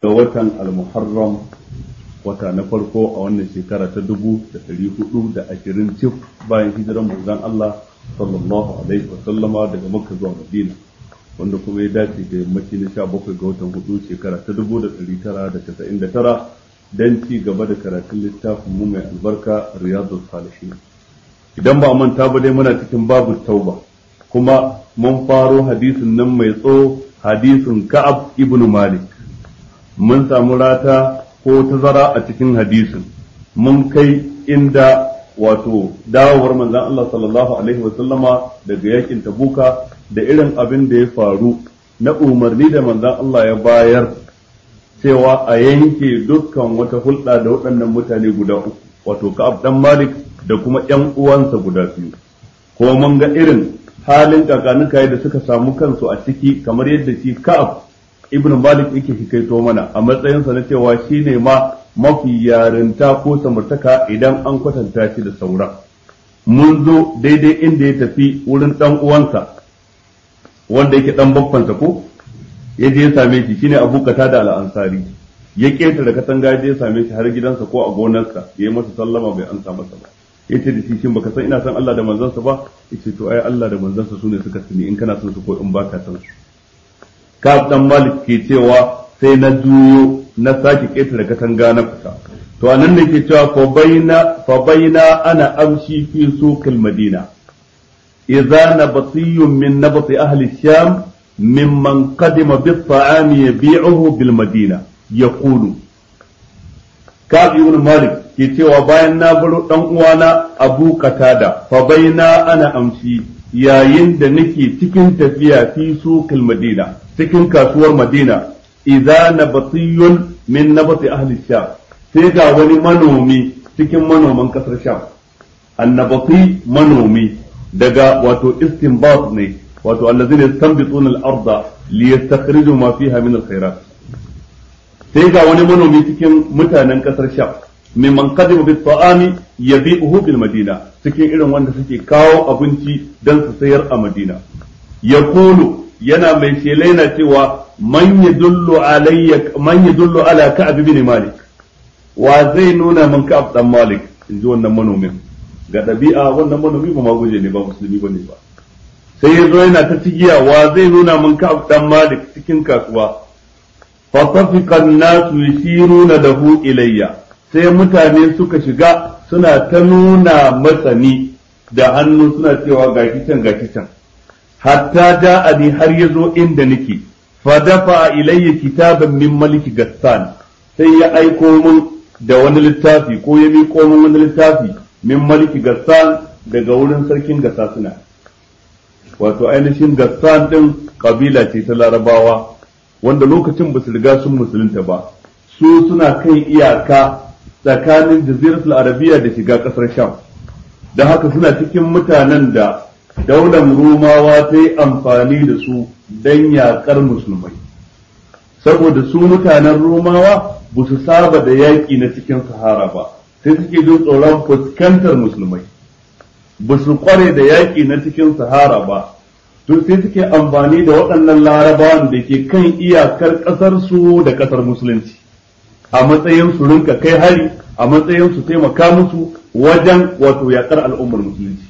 ga watan al-muharram wata na farko a wannan shekara ta dubu da ɗari hudu da ashirin cif bayan hijiran manzon Allah sallallahu alaihi wa sallama daga makka zuwa madina wanda kuma ya dace da yammaci na sha bakwai ga watan hudu shekara ta dubu da ɗari tara da casa'in da tara don ci gaba da karatun littafin mu mai albarka riyadu salihin idan ba a manta ba dai muna cikin babu tauba kuma mun faro hadisin nan mai tso hadisin ka'ab ibnu malik mun samu rata ko tazara a cikin hadisin mun kai inda wato dawowar manzon Allah sallallahu alaihi wasallama daga yakin tabuka da irin abin da ya faru na umarni da manzon Allah ya bayar cewa a yanke dukkan wata hulɗa da waɗannan mutane guda uku wato Ka'ab dan Malik da kuma ƴan uwansa guda biyu ko mun ga irin halin kakanuka da suka samu kansu a ciki kamar yadda shi Ka'ab ibn Malik yake hikaito mana a matsayinsa na cewa shine ma mafi yarinta ko samartaka idan an kwatanta shi da sauran mun zo daidai inda ya tafi wurin dan uwansa wanda yake dan babbansa ko ya je ya same shi shine Abu da al-Ansari ya ketare katanga ya je ya same shi har gidansa ko a gonarsa ya yi masa sallama bai ansa masa ba yace da shi shin baka san ina san Allah da manzansa ba yace to ai Allah da manzansa sune suka sani in kana son su ko in baka san su Ka'ab dan Malik ke cewa sai na juyo na sake ketare katanga na fita to anan ne ke cewa fa baina fa baina ana amshi fi suqil madina idza nabtiyun min nabti ahli sham mimman qadima bit ta'ami yabi'uhu bil madina yaqulu Ka'ab ibn Malik ke cewa bayan na baro dan uwana Abu Qatada fa baina ana amshi yayin da nake cikin tafiya fi suqil madina cikin kasuwar madina idza nabatiyun min nabati ahli sham sai ga wani manomi cikin manoman kasar sham annabati manomi daga wato istinbat ne wato allazina yastanbituna al-arda liyastakhriju ma fiha min al-khairat sai ga wani manomi cikin mutanen kasar sham mimman qadima bi ta'ami yabi'uhu bil madina cikin irin wanda suke kawo abinci dan su sayar a madina yaqulu yana mai shela yana cewa man yadullu alayya man yadullu ala ka'ab ibn malik wa zai nuna min ka'ab dan malik inji wannan manomin ga dabi'a wannan manomi ba ma guje ne ba musulmi bane ba sai yazo yana ta cigiya wa zai nuna min ka'ab dan malik cikin kasuwa fa tafiqa an-nasu yashiruna lahu ilayya sai mutane suka shiga suna ta nuna masani da hannu suna cewa gashi can gashi can hatta ja'ani har yazo inda nake fa dafa ilayya kitaban min maliki gassan sai ya aiko mun da wani littafi ko ya miƙo mun wani littafi min maliki gassan daga wurin sarkin gassasuna wato ainihin gassan din kabila ce ta larabawa wanda lokacin ba su riga sun musulunta ba su suna kan iyaka tsakanin jaziratul arabiya da shiga kasar sham da haka suna cikin mutanen da daular rumawa ta yi amfani da su don yaƙar musulmai saboda su mutanen rumawa ba su saba da yaƙi na cikin sahara ba sai suke jin tsoron fuskantar musulmai ba su kware da yaƙi na cikin sahara ba to sai suke amfani da waɗannan larabawan da ke kan iyakar ƙasar su da ƙasar musulunci a matsayin su rinka kai hari a matsayin su taimaka musu wajen wato yaƙar al'ummar musulunci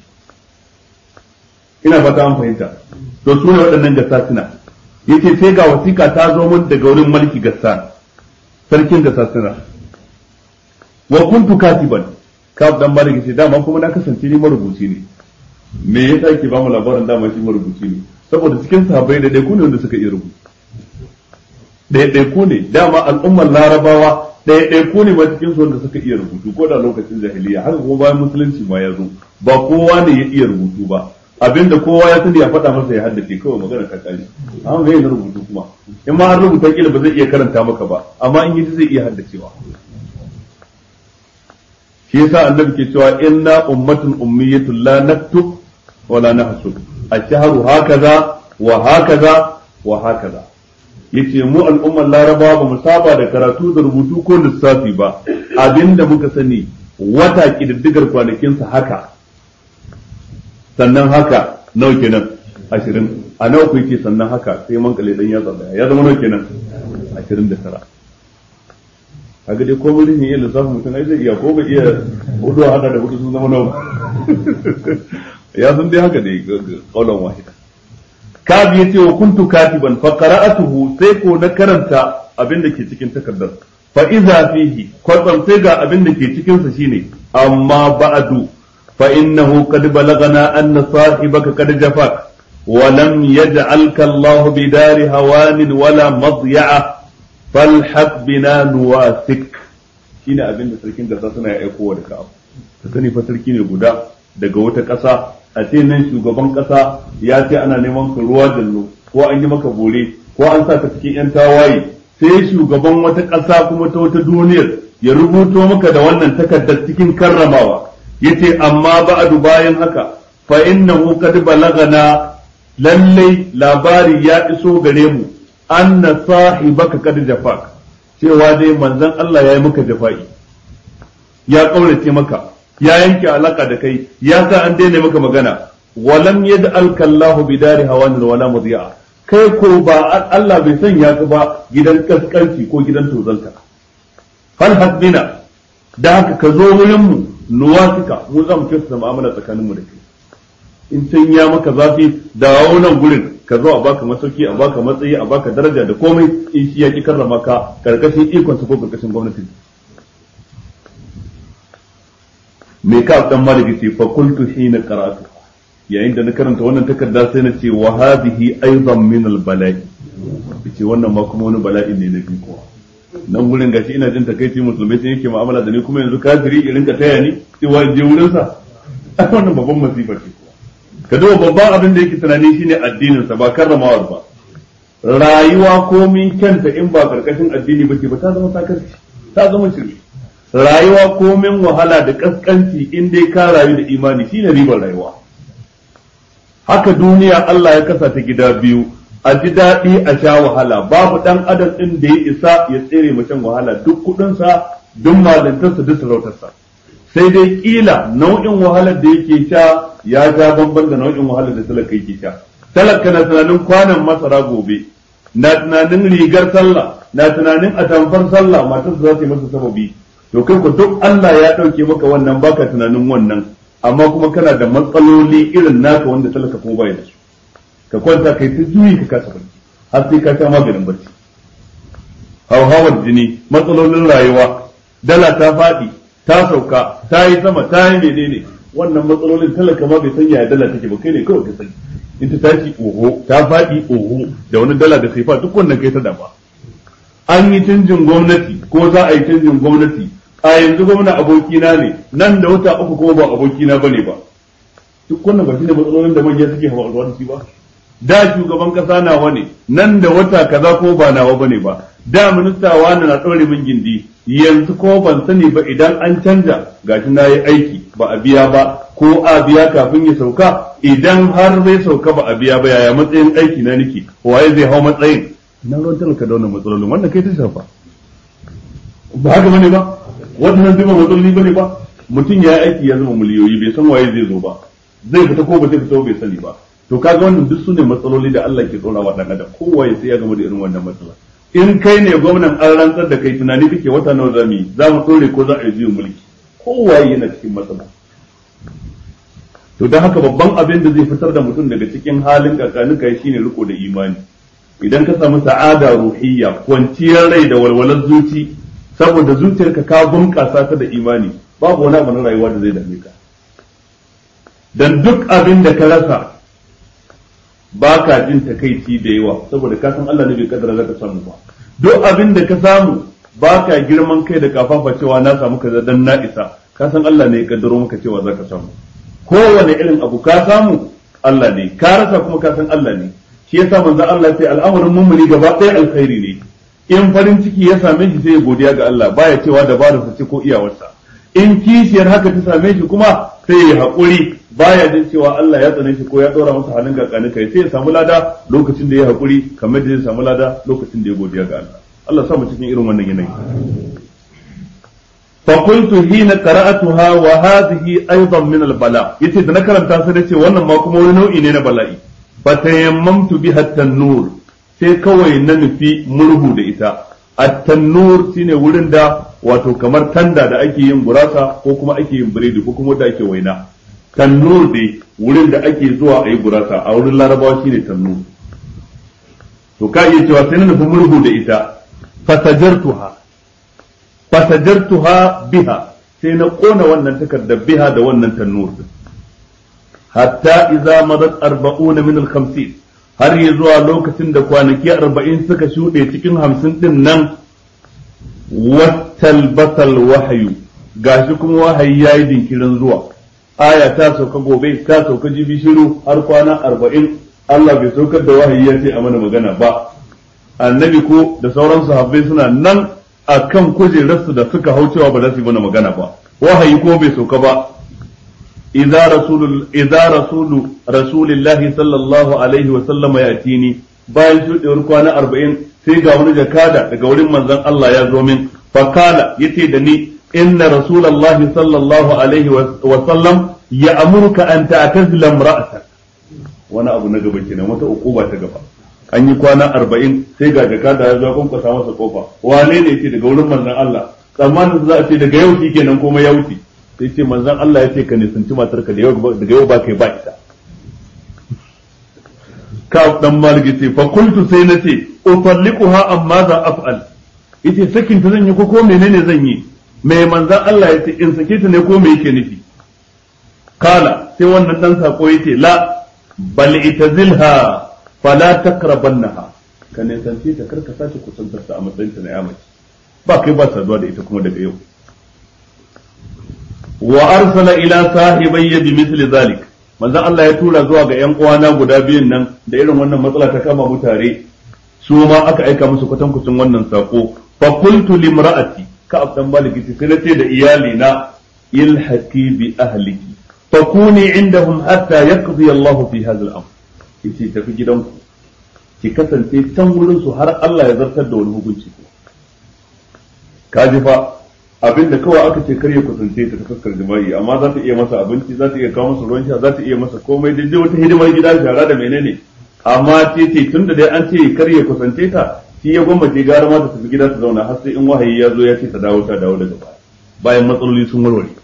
ina fata an fahimta to su ne waɗannan gassasuna yace sai ga wasiƙa ta zo mun daga wurin mulki gassan sarkin gassasuna wa kuntu katiban kaf dan malik yace dama kuma na kasance ni marubuci ne me yasa ke ba mu labarin dama shi marubuci ne saboda cikin sahabbai da dai ku ne wanda suka iya rubutu ɗaiɗaiku ne dama al'ummar larabawa ɗaiɗaiku ne ba cikin su wanda suka iya rubutu ko da lokacin jahiliya haka kuma bayan musulunci ma ya zo ba kowa ne ya iya rubutu ba abinda kowa ya sani ya faɗa masa ya haddace kawai magana ta kare amma ga yin rubutu kuma in ma an rubuta kila ba zai iya karanta maka ba amma in yi zai iya haddacewa shi yasa annabi ke cewa inna ummatun ummiyatun la naktub wa la nahsub ash-shahru hakaza wa hakaza wa hakaza yace mu al'ummar laraba ba mu saba da karatu da rubutu ko lissafi ba abinda muka sani wata kididdigar kwanakinsa haka sannan haka nawa kenan ashirin a nawa ku yake sannan haka sai man kale dan ya zaba ya zama nawa kenan ashirin da tara kaga dai ko mun iya lissafin mutum ai zai iya ko ba iya hudu hada da hudu sun zama nawa ya san dai haka dai kaulan wahida kabi yace wa kuntu katiban fa qara'atuhu sai ko na karanta abin da ke cikin takardar fa iza fihi kwatsam sai ga abin da ke cikin sa shine amma ba'du fa innahu qad balagana anna sahibaka qad jafak wa lam yaj'alka Allah bidari hawanin wala madya'a falhaq bina nuwasik shine abin da sarkin gasa suna ya aiko da ka'ab ka sani fa sarki ne guda daga wata ƙasa a ce nan shugaban ƙasa ya ce ana neman ka ruwa jallo ko an yi maka bore ko an sa ka cikin yan tawaye sai shugaban wata ƙasa kuma ta wata duniyar ya rubuto maka da wannan takardar cikin karramawa yace amma ba'adu bayan haka fa innahu qad balagana lallai labari ya iso gare mu anna sahibaka qad jafak cewa dai manzon Allah ya yi maka jafa'i ya kaurace maka ya yanke alaka da kai ya sa an daina maka magana walam yaj'alka Allah bidari hawan wala mudhi'a kai ko ba Allah bai sanya ka ba gidan kaskanci ko gidan tozalta fal hasbina da haka ka zo wurin mu nuwasika mu za mu kyautata mu'amala tsakanin mu da kai in can ya maka zafi dawo nan gurin ka zo a baka masauki a baka matsayi a baka daraja da komai in shi ya ki karrama ka karkashin ikon ko karkashin gwamnati me ka dan maliki ce fa qultu hina qara'tu yayin da na karanta wannan takarda sai na ce wa hadhihi aidan min al bala'i ce wannan ma kuma wani bala'i ne na bi kuwa nan gurin gashi ina jin takaici musulmai sun yake mu'amala da ni kuma yanzu kafiri irin ka taya ni cewa je wurin sa wannan babban masifa ce ka duba babban abin da yake tunani shine addinin sa ba karramawar ba rayuwa komin kyanta in ba karkashin addini ba ce ba ta zama sakarci ta zama shirme rayuwa komin wahala da kaskanci in dai ka rayu da imani shine ribar rayuwa haka duniya Allah ya kasa ta gida biyu a ji daɗi a sha wahala babu ɗan adam ɗin da ya isa ya tsere macen wahala duk kuɗinsa duk malantarsa duk sarautarsa sai dai kila nau'in wahalar da yake sha ya ja bamban da nau'in wahalar da talaka yake sha talaka na tunanin kwanan masara gobe na tunanin rigar sallah na tunanin atamfar sallah matar za ta yi masa sababi to kai ku duk Allah ya dauke maka wannan baka tunanin wannan amma kuma kana da matsaloli irin naka wanda talaka kuma bai da su ka kwanta kai ta juyi ka kasa barci har sai ka sha maganin barci hauhawar jini matsalolin rayuwa dala ta faɗi ta sauka ta yi sama ta yi menene wannan matsalolin talaka ma bai san yaya dala take ba kai ne kawai ka sani in ta tashi oho ta faɗi oho da wani dala da sai fa duk wannan kai ta dama an yi canjin gwamnati ko za a yi canjin gwamnati a yanzu gwamna abokina ne nan da wata uku kuma ba abokina bane ba duk wannan ba shine matsalolin da manya suke hawa da shi ba da shugaban kasa nawa ne nan da wata kaza ko ba nawa bane ba da minista wani na ɗaure min gindi yanzu ko ban sani ba idan an canja gashi na yi aiki ba a biya ba ko a biya kafin ya sauka idan har zai sauka ba a biya ba yaya matsayin aiki na nake waye zai hau matsayin na ruwan talaka da wannan matsalolin wannan kai ta shafa ba haka bane ba wannan duk ba matsaloli bane ba mutum ya aiki ya zama miliyoyi bai san waye zai zo ba zai fita ko ba zai fita bai sani ba to kaga wannan duk sune matsaloli da Allah ke tsora wa dan adam kowa ya sai ya gama da irin wannan matsala in kai ne gwamnan an rantsar da kai tunani kake wata nawa zamu yi za mu tsore ko za a yi juyin mulki kowa yana cikin matsala to dan haka babban abin da zai fitar da mutum daga cikin halin kakanuka shine riko da imani idan ka samu sa'ada ruhiyya kwanciyar rai da walwalar zuci saboda zuciyarka ka bunƙasa ta da imani babu wani abu na rayuwa da zai dame ka dan duk abin da ka rasa ba ka jin takaici da yawa saboda ka san Allah ne bai kaddara zaka samu ba duk abin da ka samu ba ka girman kai da kafafa cewa na samu kaza dan na isa ka san Allah ne ya kaddaro maka cewa zaka samu kowane irin abu ka samu Allah ne ka rasa kuma ka san Allah ne shi yasa manzo Allah sai al'amarin mummuni gaba ɗaya alkhairi ne in farin ciki ya same shi sai ya godiya ga Allah baya cewa dabararsa ce ko iyawarsa in kishiyar haka ta same shi kuma sai ya haƙuri baya jin cewa Allah ya tsane shi ko ya ɗora masa halin kakani kai sai ya samu lada lokacin da ya haƙuri kamar da zai samu lada lokacin da ya godiya ga Allah Allah sa mu cikin irin wannan yanayi fa qultu hina qara'atuha wa hadhihi aidan min al-bala yace da na karanta sai nace wannan ma kuma wani nau'i ne na bala'i fa tayammamtu biha at-tanur sai kawai na nufi murhu da ita at-tanur shine wurin da wato kamar tanda da ake yin gurasa ko kuma ake yin biredi ko kuma da ake waina tannur dai wurin da ake zuwa a yi gurasa a wurin larabawa shine tannur to ka iya cewa sai na nufi murhu da ita fasajartuha fasajartuha biha sai na kona wannan takardar biha da wannan tannur din hatta idza madat arba'una min al-khamsin har ya zuwa lokacin da kwanaki arba'in suka shuɗe cikin hamsin ɗin nan wattal basal wahayu gashi kuma wahayi ya yi dinkirin zuwa aya ta sauka gobe ta sauka jibi shiru har kwana arba'in Allah bai saukar da wahayi ya ce a mana magana ba annabi ko da sauran sahabbai suna nan a kan kujerarsu da suka hau cewa ba za su yi mana magana ba wahayi ko bai sauka ba idza rasulul idza rasulu rasulillahi sallallahu alaihi wa sallama yatini bayan shudewar kwana arba'in sai ga wani jakada daga wurin manzon Allah ya zo min fakala yace da ni inna rasulallahi sallallahu alaihi wa sallam ya amurka an ta'tazila imra'atak wani abu na gaba kenan wata ukuba ta gaba an yi kwana arba'in sai ga jakada ya zo ya kunkusa masa kofa wane ne yace daga wurin manzon Allah tsammanin za a ce daga yau kenan komai ya wuce sai ce manzon Allah ya ce ka nisanci matarka daga yau ba kai ba ita ka dan malik ce fa kuntu sai na ce utalliquha amma za af'al yace sakin ta zan yi ko ko menene zan yi me manzon Allah ya ce in sake ta ne ko me yake nufi kala sai wannan dan sako yace la bal itazilha fala takrabannaha ka nisanci ta karka sace kusantar ta a matsayin ta na yamaci ba kai ba saduwa da ita kuma daga yau wa arsala ila sahibayya bi misli zalik manzon Allah ya tura zuwa ga ƴan uwana guda biyun nan da irin wannan matsala ta kama mu tare su ma aka aika musu kwatankucin wannan sako fa qultu limra'ati ka abdan maliki sai na ce da iyali na ilhaqi bi ahliki fa kuni indahum hatta yaqdi Allah fi hadha al-amr yace tafi gidanku ki kasance can wurin su har Allah ya zartar da wani hukunci kaji fa abinda kawai aka ce kar ya kusance ta ta fuskar jima'i amma za ta iya masa abinci za ta iya kawo masa ruwan sha za ta iya masa komai daidai wata hidimar gida shara da menene amma ce ce tun da dai an ce kar ya kusance ta shi ya gwammace gara ma ta tafi gida ta zauna har sai in wahayi ya zo ya ce ta dawo ta dawo daga baya bayan matsaloli sun warware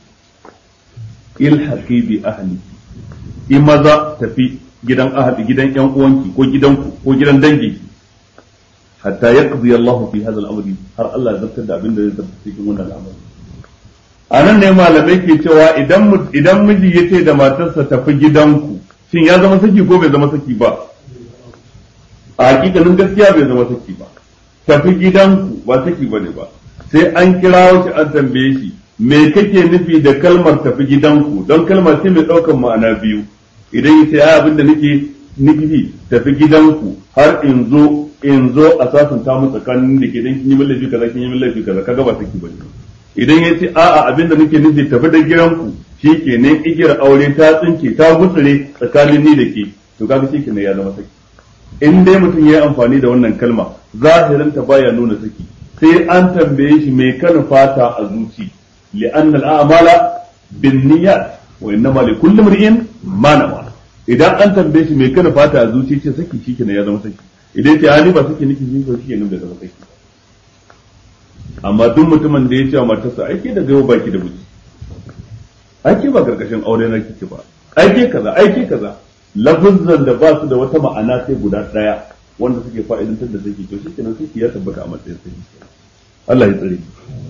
ilhaqi bi ahli in maza tafi gidan ahli gidan yan uwanki ko gidanku ko gidan dangi hatta yaqdi Allah fi hadha al-amri har Allah ya zartar da abin da zai zartar cikin wannan al'amari anan ne malamai ke cewa idan idan miji yace da matarsa tafi gidanku shin ya zama saki ko bai zama saki ba a hakikanin gaskiya bai zama saki ba tafi gidanku ba saki bane ba sai an kira shi an tambaye shi me kake nufi da kalmar tafi gidanku don kalmar ce mai daukan ma'ana biyu idan yace ai abin da nake nufi tafi gidanku har in zo in zo a sasanta mu tsakanin da ke dan kin yi min laifi kaza kin yi min laifi kaza kaga ba saki bane idan ya ce a'a abin da nake nufi tafi da gidanku shi ke ne igiyar aure ta tsinke ta gutsure tsakanin ni da ke to kaga shi ne ya zama saki in dai mutum ya yi amfani da wannan kalma zahirin ta baya nuna saki sai an tambaye shi mai kan fata a zuci li'anna al'amala bin niyyat wa innama li kulli imrin ma nawa idan an tambaye shi mai kan fata a zuci ce saki shi ne ya zama saki idan ce hali ba suke niki shi shi ne da zama saki amma duk mutumin da ya ce wa matarsa aike daga yau baki da miji aike ba karkashin aure na kike ba aike kaza aike kaza lafuzzan da ba su da wata ma'ana sai guda daya wanda suke fa'idantar da saki to shikenan saki ya tabbata a matsayin saki Allah ya tsare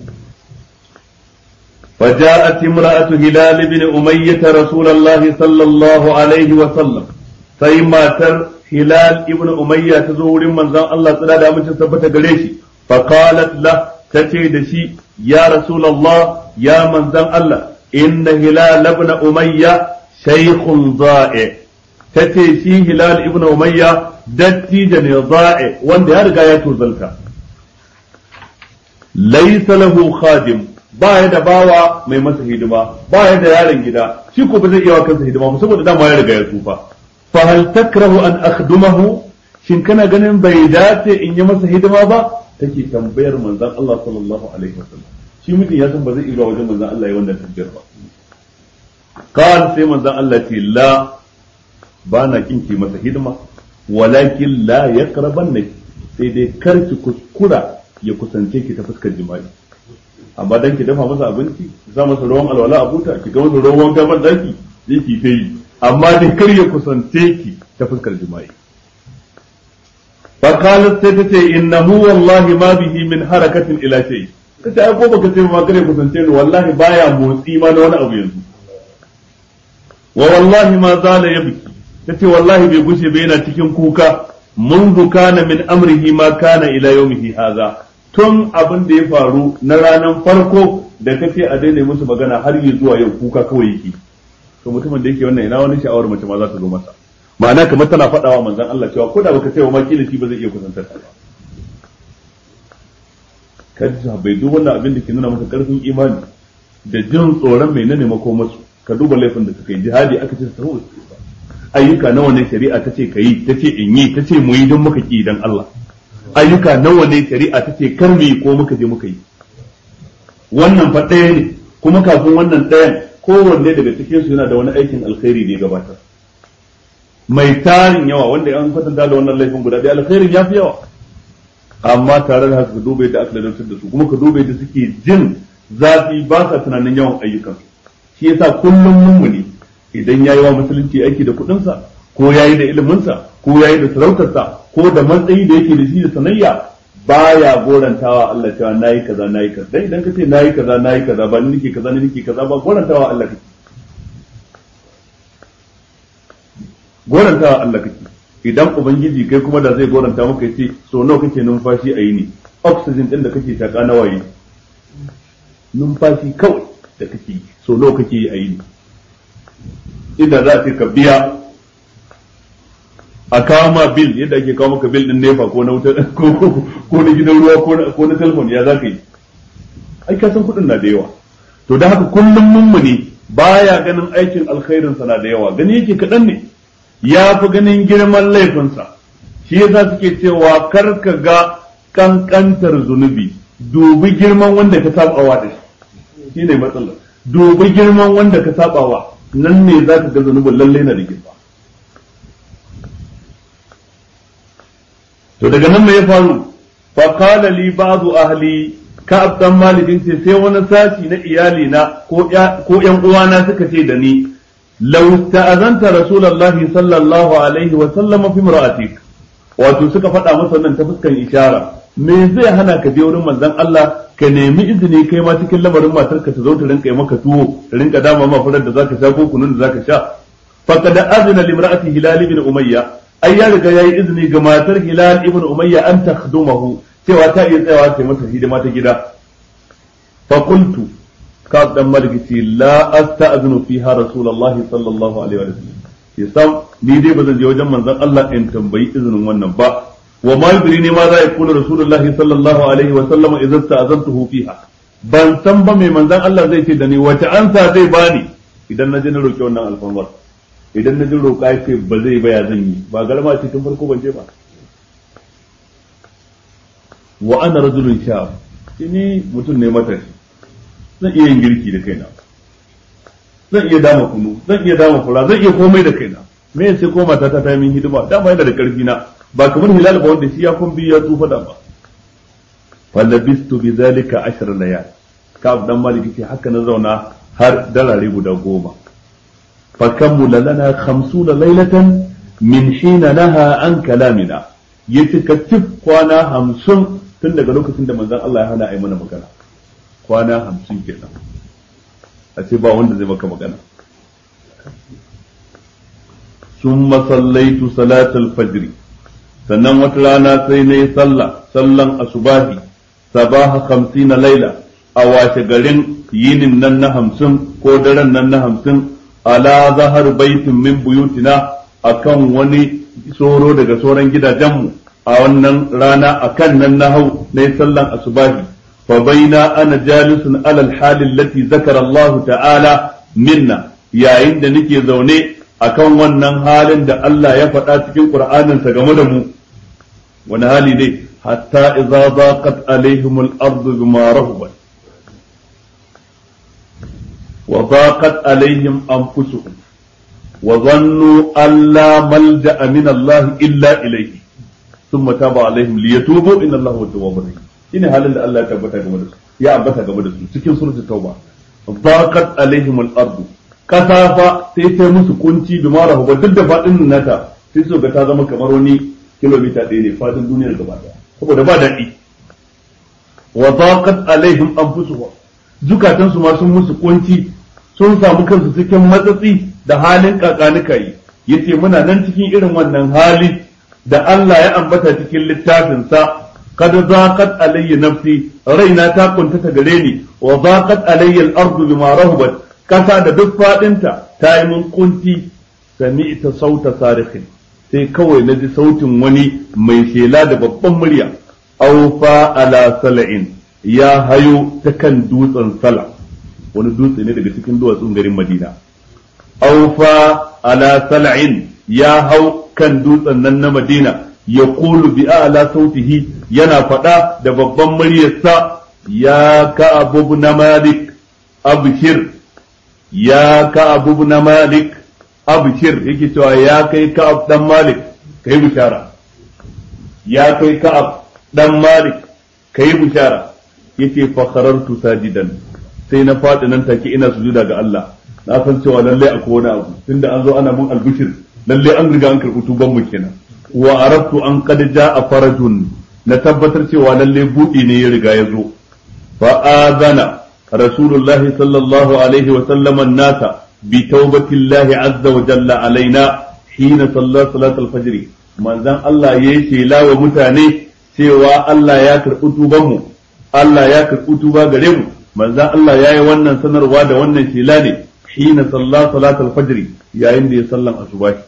فجاءت امرأة هلال بن أمية رسول الله صلى الله عليه وسلم سيما تر هلال ابن أمية تزور من زان الله صلى الله عليه وسلم قريشي فقالت له تتي شي يا رسول الله يا من زان الله إن هلال ابن أمية شيخ ضائع تتي شي هلال ابن أمية دتي جن ضائع وان يرجع يتوزلتا ليس له خادم ba ya da bawa mai masa hidima ba ya da yaron gida shi ko ba zai iya wa kansa hidima ba saboda dama ya riga ya tsufa fa hal takrahu an akhdumahu shin kana ganin bai dace in yi masa hidima ba take tambayar manzon Allah sallallahu alaihi wasallam shi mutum ya san ba zai iya wajen manzon Allah ya wannan tambayar ba kan sai manzon Allah ce la ba na kinki masa hidima walakin la yaqraban sai dai karki kuskura ya kusance ki ta fuskar jima'i amma dan ki dafa masa abinci ki sa masa ruwan alwala a buta ki ga masa ruwan wanka ban daki zai ki ta yi amma dai kar ya kusance ki ta fuskar jima'i fa qalat sai tace innahu wallahi ma bihi min harakatin ila shay kace ai ko baka ce ma kare kusance ni wallahi baya motsi ma na wani abu yanzu wa wallahi ma zala yabki tace wallahi bai gushe ba yana cikin kuka منذ كان من أمره ما كان إلى يومه هذا tun abin da ya faru na ranar farko da kace a daina musu magana har yi zuwa yau kuka kawai yake to mutumin da yake wannan ina wani sha'awar mace ma za ta zo masa ma'ana kamar tana faɗawa manzon Allah cewa ko da baka ce wa ma kila shi ba zai iya kusantar ta ba kaji bai duk wannan abin da ke nuna masa karfin imani da jin tsoron mai nane mako masu ka duba laifin da suka yi jihadi aka ce su ayyuka nawa ne shari'a ta ce ka yi ta ce in yi ta ce mu yi don muka ki dan Allah ayyuka nawa ne shari'a ta ce kar mu yi ko muka je muka yi wannan fa ɗaya ne kuma kafin wannan ɗayan kowanne daga cikin su yana da wani aikin alkhairi da ya gabatar mai tarin yawa wanda an kwatanta da wannan laifin guda ɗaya alkhairin ya fi yawa amma tare da haka ka duba yadda aka ladantar da su kuma ka duba yadda suke jin zafi ba sa tunanin yawan ayyukan shi yasa kullum mummuni idan yayi wa musulunci aiki da kuɗinsa ko yayi da iliminsa ko yayi da sarautarsa ko da matsayi da yake da shi da sanayya baya gorantawa Allah cewa nayi kaza nayi kaza dan idan kace nayi kaza nayi kaza ba ni nake kaza ni nake kaza ba gorantawa Allah kake gorantawa Allah kake idan ubangiji kai kuma da zai goranta maka yace so nawa kake numfashi a yini oxygen din da kake shaka nawa yi numfashi kawai da kake so nawa kake yi a yini inda za a ce ka biya a kawo ma bil yadda ake kawo maka bil din nefa ko na wuta ko na gidan ruwa ko na telefon ya za ka yi ai ka san kuɗin na da yawa to da haka kullum mummuni baya ganin aikin alkhairinsa na da yawa gani yake kaɗan ne ya fi ganin girman laifinsa shi yasa suke cewa kar ka ga kankantar zunubi dubi girman wanda ka sabawa da shi shine matsalar dubi girman wanda ka sabawa nan ne za ka ga zunubin lallai na da girma to daga nan me ya faru fa qala li ba'du ahli ka'ab dan malikin ce sai wani sashi na iyali na ko ko yan uwana suka ce da ni law ta'azanta rasulullahi sallallahu alaihi wa sallam fi imra'atik wato suka faɗa masa nan ta fuskan ishara me zai hana ka je wurin manzon Allah ka nemi izini kai ma cikin lamarin matarka ta zo ta rinka yi maka tuwo ta rinka dama ma furar da zaka sha ko kunun da zaka sha faqad azna limra'ati hilal ibn umayya ai ya riga yayi izini ga matar hilal ibn umayya an takhdumahu cewa ta iya tsayawa ta masa hidima ta gida fa qultu ka dan maliki la asta'zinu fiha rasulullahi sallallahu alaihi wa sallam yasam ni dai bazan je wajen manzon Allah in tambayi izinin wannan ba wa ma yudrini ma za yakunu rasulullahi sallallahu alaihi wa sallam idza sta'azantuhu fiha ban san ba mai manzon Allah zai ce da ni wace ansa zai bani idan na je na roki wannan alfarmar idan na ji roƙa ya ce ba zai baya zan yi ba garma ce tun farko ban je ba wa ana rajulun sha ni mutum ne matashi zan iya yin girki da kaina zan iya dama kunu zan iya dama fura zan iya komai da kaina me sai ko mata ta yi min hidima dama yana da karfi na ba kamar hilal ba wanda shi ya kun biyu ya tsufa da ba fa labistu bi zalika ashar layal ka dan maliki ce haka na zauna har dalare guda goma فكمل لنا خمسون ليلة من حين نهى عن كلامنا يتكتف كوانا همسون tun daga lokacin da manzon Allah ya hana a yi mana magana kwana hamsin kenan a ce ba wanda zai maka magana sun masallaitu salatul fajri sannan wata rana sai na yi sallah sallan asubahi sabaha hamsina laila a washe garin yinin nan na hamsin ko daren nan na hamsin ala zahar baitin min buyutina akan wani soro daga sauran gidajenmu a wannan rana akan nan na hau na sallan asubahi fa baina ana jalisun alal halin lati zakara Allah ta'ala minna yayin da nake zaune akan wannan halin da Allah ya faɗa cikin Qur'aninsa game da mu wani hali ne hatta idza zaqat alaihimul ardu bima rahabat وضاقت عليهم أنفسهم وظنوا أن لا ملجأ من الله إلا إليه ثم تاب عليهم ليتوبوا إن الله هو التواب الرحيم shine halin da Allah ya tabbata game da su ya ambata game da su cikin suratul tauba daqat alaihim al-ardu kasa fa sai ta musu kunci bi mara duk da fadin nata sai su ga ta zama kamar wani kilomita ɗaya ne fadin duniyar gaba ɗaya saboda ba daɗi wa daqat alaihim anfusuhum zukatansu ma sun musu kunci sun samu kansu cikin matsatsi da halin kakanika yi yace muna nan cikin irin wannan hali da Allah ya ambata cikin littafinsa kad zaqat alayya nafsi raina ta kuntata gare ni wa zaqat alayya al-ardu bima rahabat kasa da duk fadinta ta yi mun kunti sami'ta sauta sarikhin sai kawai na ji sautin wani mai shela da babban murya aufa ala sala'in ya hayo ta kan dutsen sala wani dutse ne daga cikin duwatsun garin madina aufa ala sala'in ya hau kan dutsen nan na madina ya kulu bi ala sautihi yana faɗa da babban muryarsa ya ka abu na malik abshir ya ka abu na malik abshir yake cewa ya kai ka dan malik kai bishara ya kai ka dan malik kai bishara yace fa kharartu sajidan sai na faɗi nan take ina sujuda ga Allah na san cewa lalle akwai wani abu tunda an zo ana mun albishir lalle an riga an karɓi tuban mu kenan wa arabtu an qad jaa farajun na tabbatar cewa lalle buɗi ne ya riga ya zo fa azana rasulullah sallallahu alaihi wa sallam an-nasa bi tawbatillahi azza wa jalla alaina hina salla salat al-fajr manzon Allah yayi shela wa mutane cewa Allah ya karɓi tuban mu Allah ya karɓi tuba gare mu manzon Allah yayi wannan sanarwa da wannan shela ne hina salla salat al-fajr yayin da ya sallan asubahi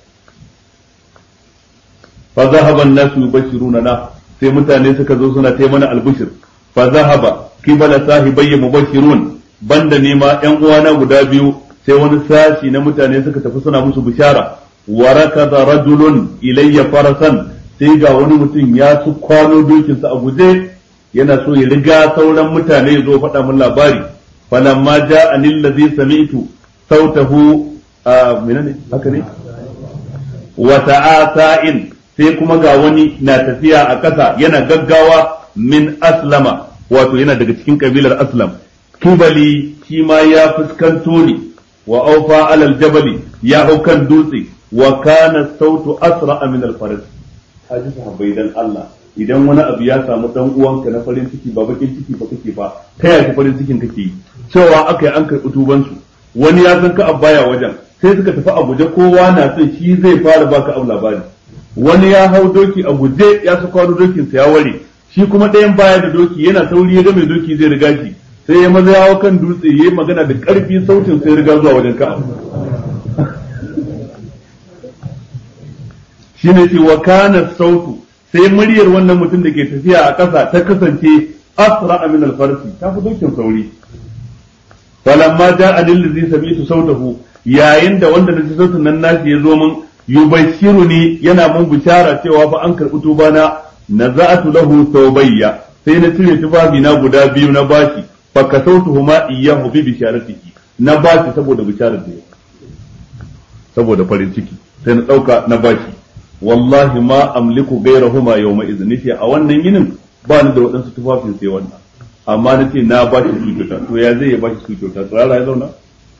fa zahaba an-nasu yubashiruna sai mutane suka zo suna ta mana albishir fa zahaba kibala sahibayya mubashirun banda ne ma ƴan uwana guda biyu sai wani sashi na mutane suka tafi suna musu bishara wa rakada rajulun ilayya farasan sai ga wani mutum ya su kwano dokinsa a guje yana so ya riga sauran mutane ya zo faɗa min labari falamma ja'ani allazi sami'tu sautahu a menene haka ne wa ta'asa'in sai kuma ga wani na tafiya a ƙasa yana gaggawa min aslama wato yana daga cikin kabilar aslam kibali shi ma ya fuskanto ni wa aufa alal jabali ya hau kan dutse wa kana sautu asra min al faras haji sahabbai dan Allah idan wani abu ya samu dan uwanka na farin ciki ba bakin ciki ba kake ba ta yaya farin cikin kake yi cewa aka yi an karɓi tubansu wani ya san ka abbaya wajen sai suka tafi a guje kowa na son shi zai fara baka abu labari wani ya hau doki a guje ya su kwano dokin sa ya ware shi kuma ɗayan baya da doki yana sauri ya ga mai doki zai riga shi sai ya maza yawo kan dutse yayi magana da ƙarfi sautin sai riga zuwa wajen ka shine ce wa kana sautu sai muryar wannan mutum da ke tafiya a ƙasa ta kasance asra min al-farsi ta fi dokin sauri falamma ja'a lillazi sami'tu sautahu yayin da wanda da sautin nan nashi ya zo min yubashiruni yana mun bishara cewa fa an karɓi tuba na naza'atu lahu thawbayya sai na cire tufafi na guda biyu na bashi fa kasautuhuma iyyahu bi bisharatihi na bashi saboda bisharar da saboda farin ciki sai na dauka na bashi wallahi ma amliku gairahuma yawma idhin nace a wannan yinin ba ni da waɗansu tufafin sai wannan amma nace na bashi su kyauta to ya zai ya bashi su kyauta tsara ya zauna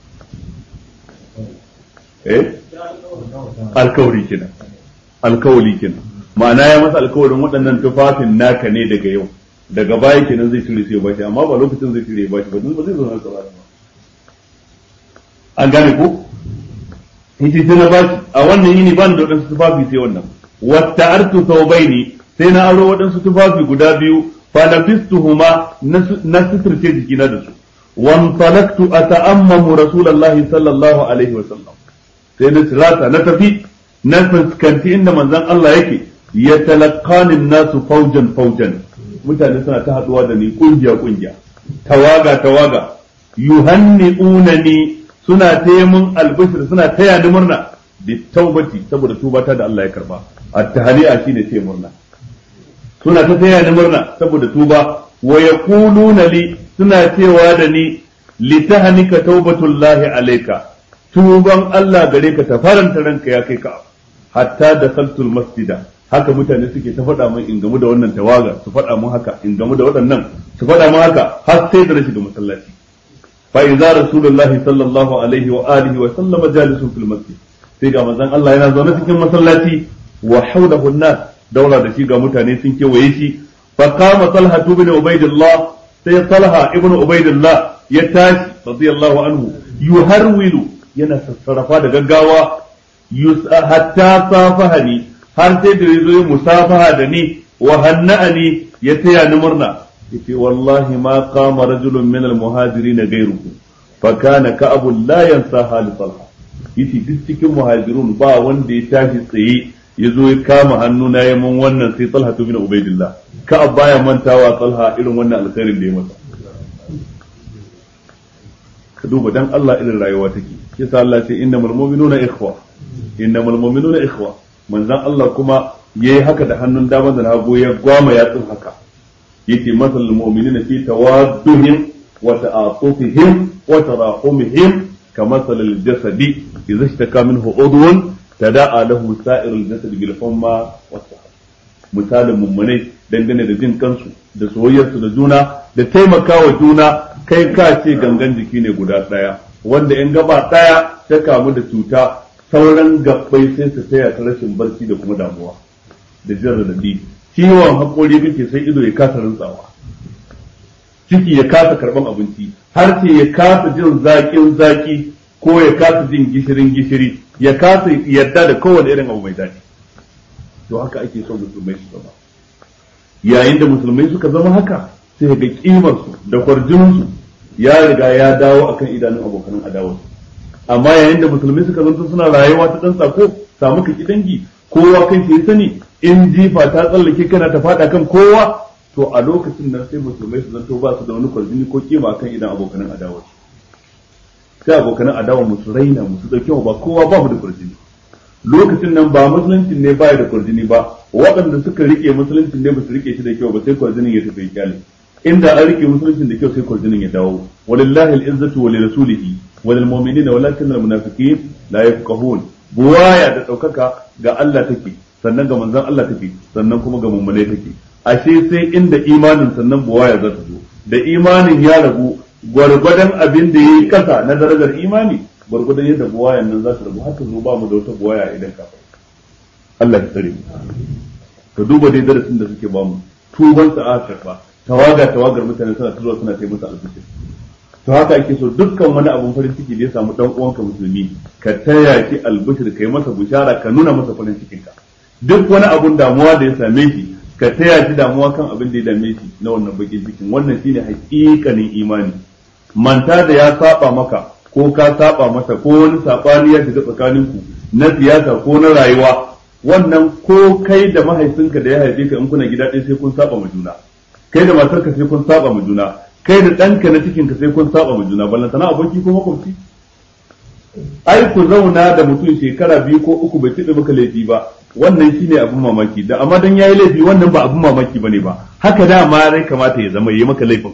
eh alkawari kenan alkawari kenan ma'ana ya masa alkawarin waɗannan tufafin naka ne daga yau daga baya kenan zai cire sai ya bashi amma ba lokacin zai cire ya bashi ba ba zai zo na tsara ba an gane ko yace sai na bashi a wannan yini ban da waɗansu tufafi sai wannan wata artu thawbaini sai na aro waɗansu tufafi guda biyu fa lafistuhuma na suturce jikina da su wan talaktu ata'ammamu rasulullahi sallallahu alaihi wa sallam sai na sirata na tafi na fuskanci inda manzon Allah yake ya talaqanin nasu faujan faujan mutane suna ta haduwa da ni kungiya kungiya tawaga tawaga yuhanni'unani suna taya mun albishir suna taya ni murna bi taubati saboda tubata da Allah ya karba at-tahli'a shine taya murna suna ta taya ni murna saboda tuba wa yaquluna li suna cewa da ni litahnika taubatullahi alayka tuban Allah gare ka ta faranta ranka ya kai ka hatta da saltul masjida haka mutane suke ta faɗa min in gamu da wannan tawaga su faɗa mun haka in gamu da waɗannan su faɗa mun haka har sai da na shiga masallaci fa idza rasulullahi sallallahu alaihi wa alihi wa sallama jalisun fil masjid sai ga manzon Allah yana zaune cikin masallaci wa hawlahu an-nas daura da shi ga mutane sun kewaye shi fa qama talha ibn ubaidillah sai talha ibn ubaidillah ya tashi radiyallahu anhu yuharwilu yana sassarafa da gaggawa hatta safahani har sai da yazo ya musafaha da ni wa hanna'ani ya taya ni murna yace wallahi ma qama rajulun min al-muhajirin ghayruhu fa kana ka'abu la yansa hal talha yace duk cikin muhajirun ba wanda ya tashi tsaye ya zo ya kama hannu na ya mun wannan sai talha bin ubaidillah ka'ab baya mantawa talha irin wannan alkhairin da ya masa ka duba dan Allah irin rayuwa take yasa Allah ce innamal mu'minuna ikhwa innamal mu'minuna ikhwa manzon Allah kuma yayi haka da hannun dama da hagu ya gwama yatsun haka yake masalul mu'minina fi tawadduhim wa ta'atufihim wa tarahumihim kamasalil jasadi idza ishtaka minhu udwun tada'a lahu sa'irul jasad bil humma was misalin mummunai dangane da jin kansu da soyayyarsu da juna da taimakawa juna kai ka ce gangan jiki ne guda ɗaya wanda in gaba ɗaya ta kamu da cuta sauran gabbai sai su taya ta rashin barci da kuma damuwa da jin radadi ciwon haƙori kake sai ido ya kasa rantsawa ciki ya kasa karɓan abinci har ce ya kasa jin zaƙin zaƙi ko ya kasa jin gishirin gishiri ya kasa yarda da kowane irin abu mai daɗi to haka ake so musulmai su zama yayin da musulmai suka zama haka sai ga kimarsu da kwarjinsu ya riga ya dawo akan idanun abokan adawarsu amma yayin da musulmai suka zanto suna rayuwa ta dan sako samu kaki dangi kowa kan shi sani in jifa ta tsallake kana ta fada kan kowa to a lokacin nan sai musulmai su zanto ba su da wani kwarjini ko kima akan idan abokan adawarsu sai abokan adawa musu raina musu dauke ba kowa ba mu da kwarjini lokacin nan ba musuluncin ne baya da kwarjini ba waɗanda suka rike musuluncin ne ba su rike shi da kyau ba sai kwarjinin ya tafi kyale inda an rike musuluncin da kyau sai kwarjinin ya dawo walillahi al-izzatu wa lirasulihi wa lil mu'minina walakin al munafiqin la yafqahun buwaya da daukaka ga Allah take sannan ga manzon Allah take sannan kuma ga mummune take ashe sai inda imanin sannan buwaya za ta zo da imanin ya ragu gwargwadon abin da yayi kasa na darajar imani gwargwadon yadda buwayan nan za su rabu haka zo ba mu da wata buwaya idan ka Allah ya tsare mu ka duba dai darasin da suke ba mu tuban sa karba tawaga tawagar mutane suna tuzo suna kai musu albishir to haka ake so dukkan wani abun farin ciki da ya samu dan uwanka musulmi ka taya shi albishir kai masa bushara ka nuna masa farin cikin ka duk wani abun damuwa da ya same shi ka taya shi damuwa kan abin da ya dame shi na wannan bakin cikin wannan shine hakikanin imani manta da ya saba maka ko ka saba masa ko wani sabani ya shiga tsakaninku na siyasa ko na rayuwa wannan ko kai da mahaifinka da ya haife ka in kuna gida ɗaya sai kun saba ma juna kai da matarka sai kun saba ma juna kai da ɗanka na cikinka sai kun saba ma juna ballan sana aboki ko makwabci ai ku zauna da mutum shekara biyu ko uku bai tiɗa maka laifi ba wannan shine abin mamaki da amma dan yayi laifi wannan ba abin mamaki bane ba haka da ma rai kamata ya zama yayi maka laifin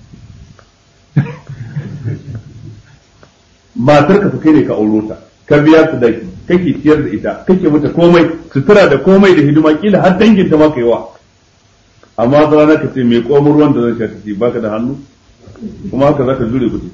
matar ka kai ne ka auro ta ka biya su daki kake ciyar da ita kake mata komai sutura da komai da hidima kila har dangin ta maka yawa amma da rana ka ce mai komar ruwan da zan sha tafi baka da hannu kuma haka zaka jure ku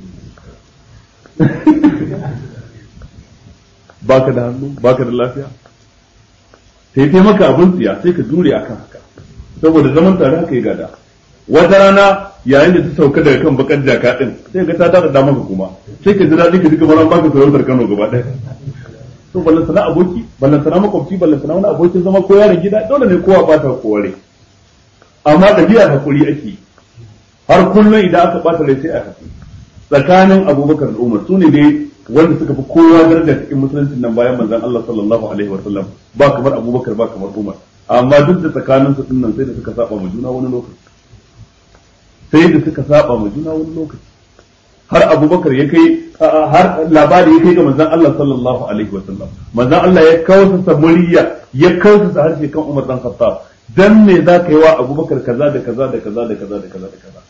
baka da hannu baka da lafiya sai kai maka abin tsiya sai ka jure akan haka saboda zaman tare haka ya gada wata rana yayin da ta sauka daga kan bakar jaka din sai ga ta dada da maka kuma sai ka ji daɗi ka ji kamar an baka sarautar Kano gaba ɗaya to ballan sana aboki ballan sana makwabci ballan sana wani abokin zama ko yaron gida dole ne kowa bata kowa amma ɗabi'ar hakuri ake har kullum idan aka bata rai sai a hakuri tsakanin Abubakar da Umar sune dai wanda suka fi kowa daraja cikin musuluncin nan bayan manzon Allah sallallahu alaihi wa sallam ba kamar Abubakar ba kamar Umar amma duk da tsakanin su nan sai da suka saba ma juna wani lokaci sai da suka saba ma juna wani lokaci har abubakar ya kai har labari ya kai ga manzon Allah sallallahu alaihi wa sallam manzon Allah ya kausa murya ya kausa harshe kan Umar dan Khattab dan me za ka yi wa abubakar kaza da kaza da kaza da kaza da kaza da kaza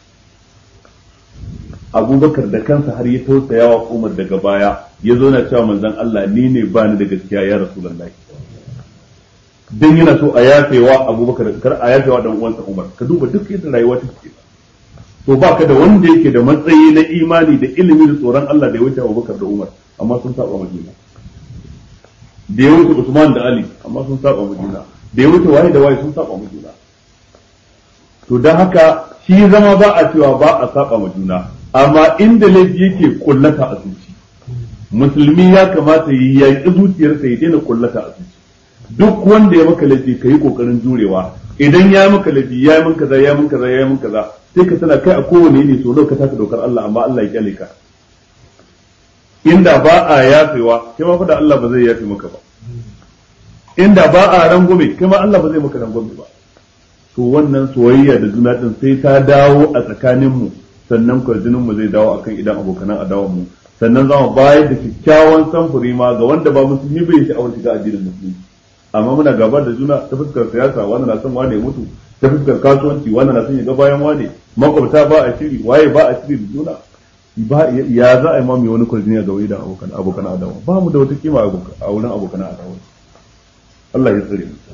abubakar da kansa har ya tausaya wa Umar daga baya ya zo na cewa manzon Allah ni ne ba ni da gaskiya ya rasulullahi dan yana so a yafewa Abubakar kar a yafewa dan uwansa Umar ka duba duk yadda rayuwa take to ba ka da wanda yake da matsayi na imani da ilimi da tsoron Allah da ya wuce Abubakar da Umar amma sun saba Madina da ya wuce Usman da Ali amma sun saba Madina da ya wuce waye da waye sun saba Madina to dan haka shi zama ba a cewa ba a saba Madina amma inda laifi yake kullata a zuci musulmi ya kamata yi yaƙi zuciyarsa ya daina kullata a zuci duk wanda ya maka laifi ka yi kokarin jurewa idan ya maka laifi ya min kaza ya min kaza ya min kaza sai ka tana kai a kowane ne so ka taka dokar Allah amma Allah ya kyale ka inda ba a yafewa kai ma fa da Allah ba zai yafe maka ba inda ba a rangume kai ma Allah ba zai maka rangume ba to wannan soyayya da juna din sai ta dawo a tsakanin mu sannan kwarjinin mu zai dawo akan idan abokanan adawan mu sannan za mu bayar da kyakkyawan samfuri ma ga wanda ba musulmi bai sha'awar shiga addinin musulmi amma muna gaba da juna ta fuskar siyasa wanda na son wane mutu ta fuskar kasuwanci wanda na son ya ga bayan wane makwabta ba a shiri waye ba a shiri da juna ba ya za a yi mamaye wani kwarjini ga wai da abokan abokan adawa ba mu da wata kima a wurin abokan adawa Allah ya tsare mu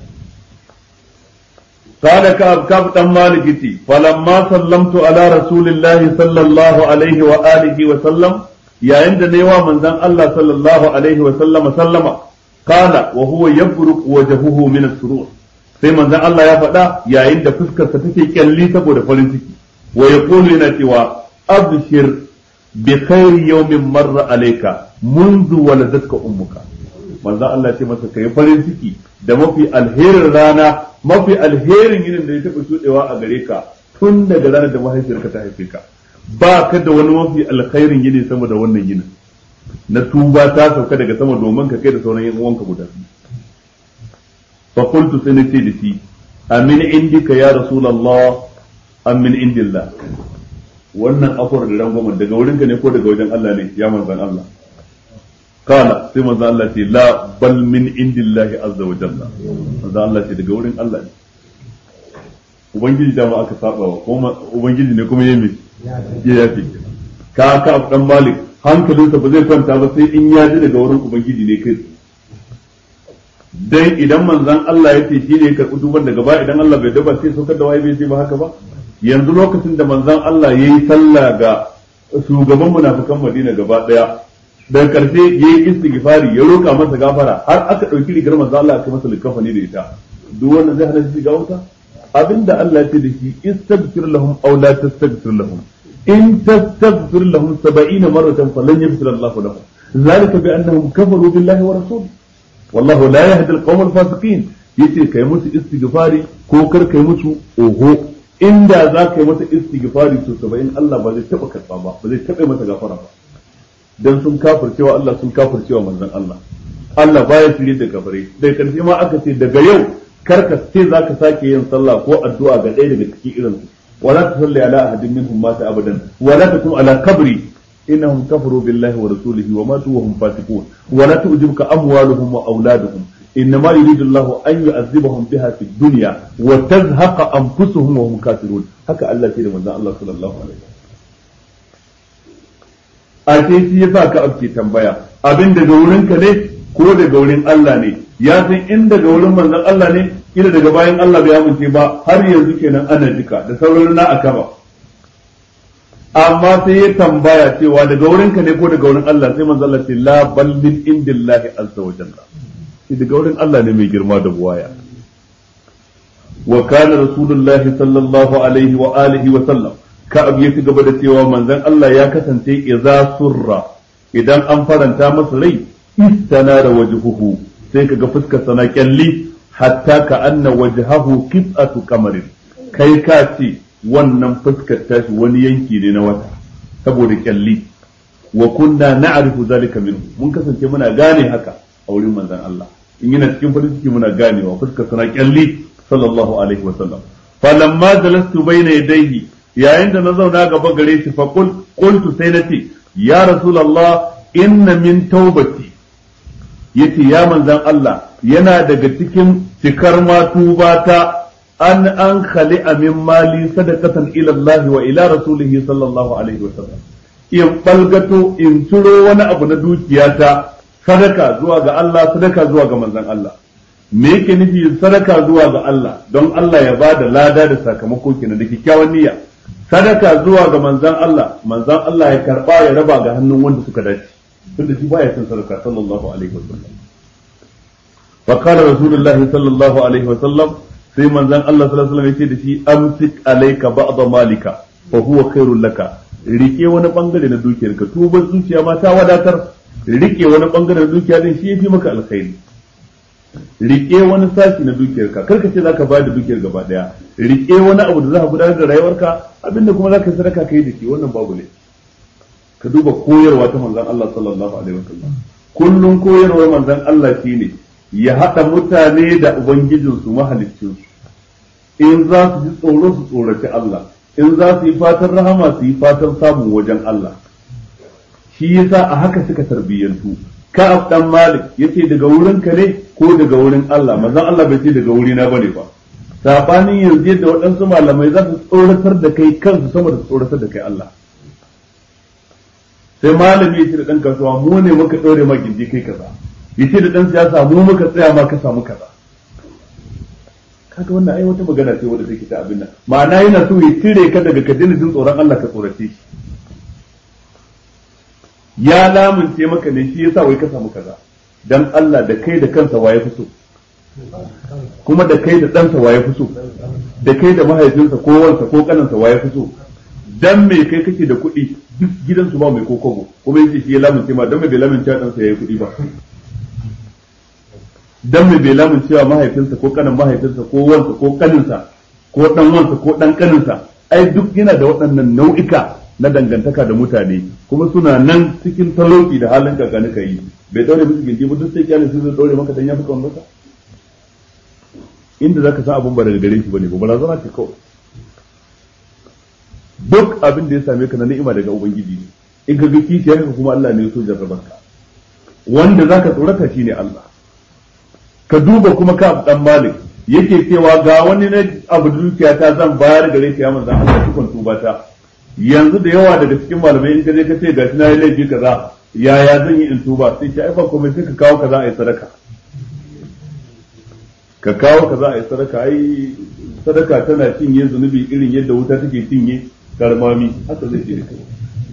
قال كعب كعب بن مالك فلما سلمت على رسول الله صلى الله عليه وآله وسلم يا عند نيوا من ذن الله صلى الله عليه وسلم سلم قال وهو يبرق وجهه من السرور sai manzon Allah ya faɗa yayin da fuskarsa take kyalli saboda farin ciki wa yaqulu yana cewa abshir bi khairi yawmin marra alayka منذ ولدتك ummuka manzon Allah ya ce masa kai farin ciki da mafi alherin rana mafi alherin yinin da ya taɓa shuɗewa a gare ka tun daga ranar da mahaifiyarka ta haife ka ba ka da wani mafi alkhairin yini sama da wannan yinin na tuba ta sauka daga sama domin ka kai da sauran yan uwanka guda biyu fa qultu sai nace da shi amin indika ya rasulullah amin indillah wannan afur da rangwamen daga wurinka ne ko daga wajen Allah ne ya manzan Allah kala sai manzan Allah ce la bal min indillahi azza wa jalla manzan Allah ce daga wurin Allah ne ubangiji da ma aka saba wa kuma ubangiji ne kuma yayi ya yafi ka ka dan malik hankalinsa ba zai kwanta ba sai in ya ji daga wurin ubangiji ne kai dan idan manzan Allah ya ce shi ne ya karɓi duban daga ba idan Allah bai daba sai saukar da waye bai ce ba haka ba yanzu lokacin da manzan Allah ya yi sallah ga shugaban munafikan Madina gaba daya daga karshe ya yi istighfari ya roƙa masa gafara har aka ɗauki rigar manzan Allah aka masa likafani da ita duk wanda zai hana shi ga wuta abinda Allah ya ce da shi istaghfir lahum aw la tastaghfir lahum in tastaghfir lahum 70 marratan falan yaghfir Allah lahum ذلك بأنهم كفروا بالله ورسوله والله لا يهدي القوم الفاسقين yace kai musu istighfari ko kar kai musu oho inda za ka yi masa istighfari to saba'in Allah ba zai taba karba ba ba zai taba masa gafara ba dan sun kafircewa Allah sun kafircewa manzon Allah Allah baya shirye da kafare daga karshe ma aka ce daga yau kar ka ce za ka sake yin sallah ko addu'a ga ɗaya daga cikin irin su wala tusalli ala ahadin minhum mata abadan wala takum ala kabri إنهم كفروا بالله ورسوله وماتوا وهم فاسقون ولا تعجبك أموالهم وأولادهم إنما يريد الله أن يعذبهم بها في الدنيا وتزهق أنفسهم وهم كافرون هكا الله سيدنا من الله صلى الله عليه وسلم ashe shi yasa ka abke tambaya abin daga wurinka ne ko daga wurin Allah ne ya san in daga wurin manzon Allah ne ina daga bayan Allah bai amince ba har yanzu kenan ana jika da sauran na akaba amma sai ya tambaya cewa daga wurinka ne ko daga wurin Allah sai manzo Allah ce la bal min indillahi azza wa jalla shi daga wurin Allah ne mai girma da buwaya wa kana rasulullahi sallallahu alaihi wa alihi wa sallam ka abu ya gaba da cewa manzon Allah ya kasance idza surra idan an faranta masa rai istana da wajhuhu sai kaga fuskar sana kyalli hatta ka anna wajhahu qit'atu qamarin kai ka ce wannan fuskar tashi wani yanki ne na wata saboda kyalli wa kunna na'rifu zalika minhu mun kasance muna gane haka a wurin manzon Allah in yana cikin farin ciki muna ganewa fuskar sana kyalli sallallahu alaihi wa sallam falamma jalastu bayna yadayhi yayin da na zauna gaba gare shi fa qul qultu sai nace ya rasulullah inna min taubati yace ya manzon Allah yana daga cikin cikar matubata an an khali min mali sadaqatan ila Allah wa ila rasulihi sallallahu alaihi wasallam in balgato in ciro wani abu na dukiyata sadaka zuwa ga Allah sadaka zuwa ga manzon Allah me yake nufi sadaka zuwa ga Allah don Allah ya ba da lada da sakamako kenan da kyakkyawan niyya sadaka zuwa ga manzan Allah manzan Allah ya karba ya raba ga hannun wanda suka dace tunda shi baya cin sadaka sallallahu alaihi wasallam fa qala rasulullah sallallahu alaihi wasallam sai manzan Allah sallallahu alaihi wasallam yace da shi amsik alayka ba'd malika fa huwa khairul laka rike wani bangare na dukiyarka tuban zuciya ma ta wadatar rike wani bangare na dukiya din shi yafi maka alkhairi rike wani sashi na dukiyarka kar ka ce zaka bayar da dukiyar gaba daya rike wani abu da za ka gudanar da rayuwarka abinda kuma zaka yi sadaka kai da shi wannan babu ne ka duba koyarwa ta manzon Allah sallallahu alaihi wasallam kullun koyarwar manzon Allah shine ya hada mutane da ubangijinsu mahaliccinsu in za su ji tsoro su tsoraci Allah in za su yi fatan rahama su yi fatan samun wajen Allah shi yasa a haka suka tarbiyyantu Ka'ab dan Malik yace daga wurin ka ne ko daga wurin Allah manzon Allah bai ce daga wuri na bane ba sabanin yanzu yadda waɗansu malamai za su tsoratar da kai kansu sama da tsoratar da kai Allah sai malami ya ce da ɗan kasuwa mu ne muka ɗore ma gindi kai kaza ya ce da ɗan siyasa mu muka tsaya ma ka samu kaza kaga wannan ai wata magana ce wadda take ta abin nan ma'ana yana so ya cire ka daga ka jin tsoron Allah ka tsorace shi ya lamunce maka ne shi yasa wai ka samu kaza dan Allah da kai da kansa waye fi so kuma da kai da ɗansa waye fi so da kai da mahaifinsa ko wansa ko kanansa waye fi so dan me kai kake da kuɗi duk gidansu ba mai kokobo kuma yace shi ya lamunce ma dan me bai lamunce wa ɗansa yayi kuɗi ba dan me bai lamunce wa mahaifinsa ko kanan mahaifinsa ko wansa ko kaninsa ko dan wansa ko dan kaninsa ai duk yana da waɗannan nau'ika na dangantaka da mutane kuma suna nan cikin talauci da halin kakani ka yi bai daure musu gindi ba duk sai kyalin su zai daure maka dan ya fi kawai maka inda zaka san abun ba daga gare shi bane ba barazana ce kawai duk abin da ya same ka na ni'ima daga ubangiji ne in ka ga kishiyar ka kuma Allah ne ya so jarrabar ka wanda zaka tsorata shine Allah ka duba kuma ka dan malik yake cewa ga wani na abu dukiya ta zan bayar gare ka ya manzan Allah cikon tuba ta yanzu da yawa daga cikin malamai in ka je ka ce gashi na yi laifi kaza yaya zan yi in tuba sai ki aifa komai sai ka kawo kaza a yi sadaka ka kawo kaza a yi sadaka ai sadaka tana cinye zunubi irin yadda wuta take cinye karmami haka zai ce da kai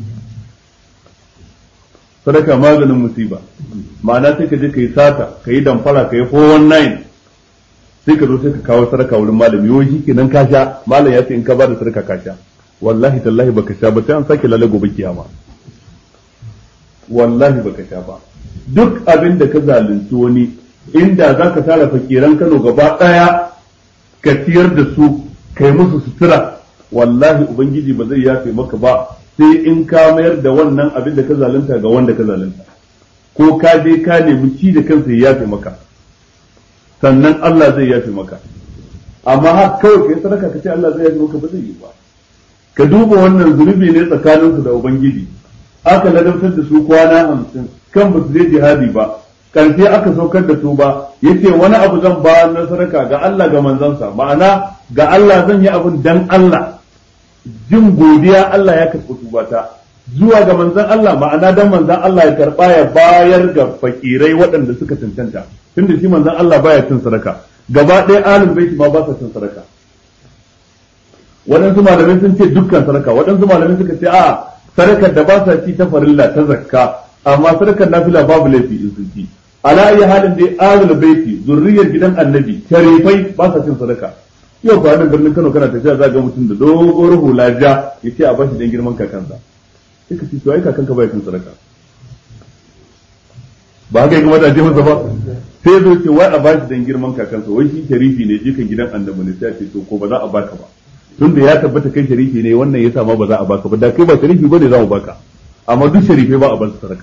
sadaka maganin musiba ma'ana sai ka je ka yi sata ka yi damfara ka yi 419 sai ka zo sai ka kawo sadaka wurin malami yau shi kenan ka sha malam ya ce in ka ba da sadaka ka sha wallahi tallahi baka sha ba sai an sake lalle gobe kiyama wallahi baka sha ba duk abin da ka zalunci wani inda za ka tara fakiran Kano gaba daya ka ciyar da su kai musu sutura wallahi ubangiji ba zai yafe maka ba sai in ka mayar da wannan abin da ka zalunta ga wanda ka zalunta ko ka je ka nemi ci da kansa ya yafe maka sannan Allah zai yafe maka amma har kawai kai sadaka ka ce Allah zai yafe maka ba zai yi ba ka duba wannan zunubi ne tsakaninsu da ubangiji aka ladabtar da su kwana hamsin kan ba su je jihadi ba karshe aka saukar da su ba yace wani abu zan ba na sadaka ga Allah ga manzansa ma'ana ga Allah zan yi abin dan Allah jin godiya Allah ya karɓi tubata zuwa ga manzan Allah ma'ana dan manzan Allah ya karɓa ya bayar ga fakirai waɗanda suka cancanta tunda shi manzan Allah baya cin sadaka gaba ɗaya alim baiti ma ba sa cin sadaka waɗansu malamai sun ce dukkan sadaka waɗansu malamai suka ce a sadakar da ba sa ci ta farilla ta zakka amma sadakar nafila babu laifi in sun ci ala ayi halin dai ahlul baiti zurriyar gidan annabi sharifai ba sa cin sadaka yau ba nan birnin Kano kana tafiya za ga mutum da dogon hula ja yace a bashi dan girman kakansa sai ka ci to ai kakanka bai cin sadaka ba haka ya kamata a je masa ba sai zo ce wai a bashi dan girman kakansa wai shi sharifi ne jikan gidan annabi ne sai a ce to ko ba za a baka ba tun da ya tabbata kai sharifi ne wannan yasa ma ba za a baka ba da kai ba sharifi bane za mu baka amma duk sharifai ba a bar sadaka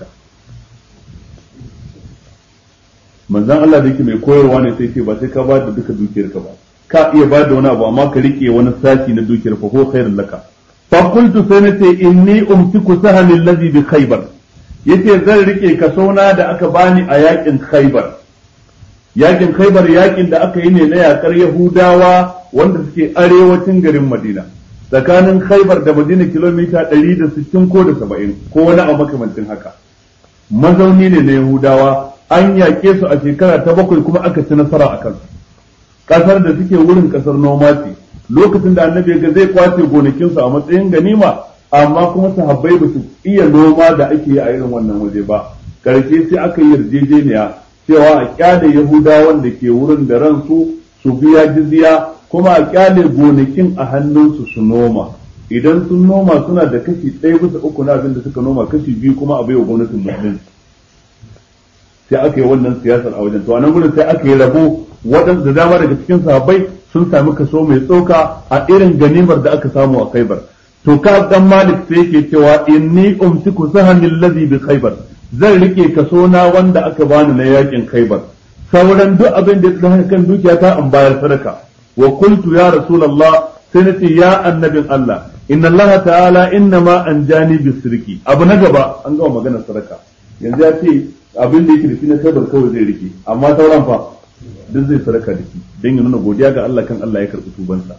manzon Allah da yake mai koyarwa ne sai ce ba sai ka ba da duka dukiyarka ba ka iya ba da wani abu amma ka rike wani sashi na dukiyar fa ko khairul laka fa qultu sai nace inni umtiku sahmi allazi bi khaybar yace zan rike kasona da aka bani a yakin khaybar yakin khaybar yakin da aka yi ne na yakar yahudawa wanda suke arewacin garin Madina tsakanin Khaibar da Madina kilomita 160 ko da 70 ko wani a makamancin haka mazauni ne na Yahudawa an yaƙe su a shekara ta bakwai kuma aka ci nasara a kansu kasar da suke wurin kasar noma ce lokacin da annabi ga zai kwace gonakinsu a matsayin ganima amma kuma sahabbai ba su iya noma da ake yi a irin wannan waje ba karshe sai aka yi yarjejeniya cewa a kyale yahudawan da ke wurin da ransu su biya jizya kuma a kyale gonakin a hannunsu su noma idan sun noma suna da kashi ɗaya bisa uku na abin da suka noma kashi biyu kuma a baiwa gwamnatin musulunci sai aka yi wannan siyasar a wajen to a nan gurin sai aka yi rabo waɗanda da dama daga cikin sahabbai sun sami kaso mai tsoka a irin ganimar da aka samu a khaibar to ka dan malik sai yake cewa inni umsiku sahamil ladhi bi khaibar zan rike kaso na wanda aka bani na yakin khaibar sauran duk abin da ya kan dukiya ta an bayar sadaka wa qultu ya rasulullah sai nace ya annabin Allah inna Allah ta'ala inna ma anjani bisirki abu na gaba an gama maganar sadaka yanzu ya ce abin da yake da shi na khaibar kawai zai rike amma sauran fa duk zai sadaka da shi don ya nuna godiya ga Allah kan Allah ya karɓi tubansa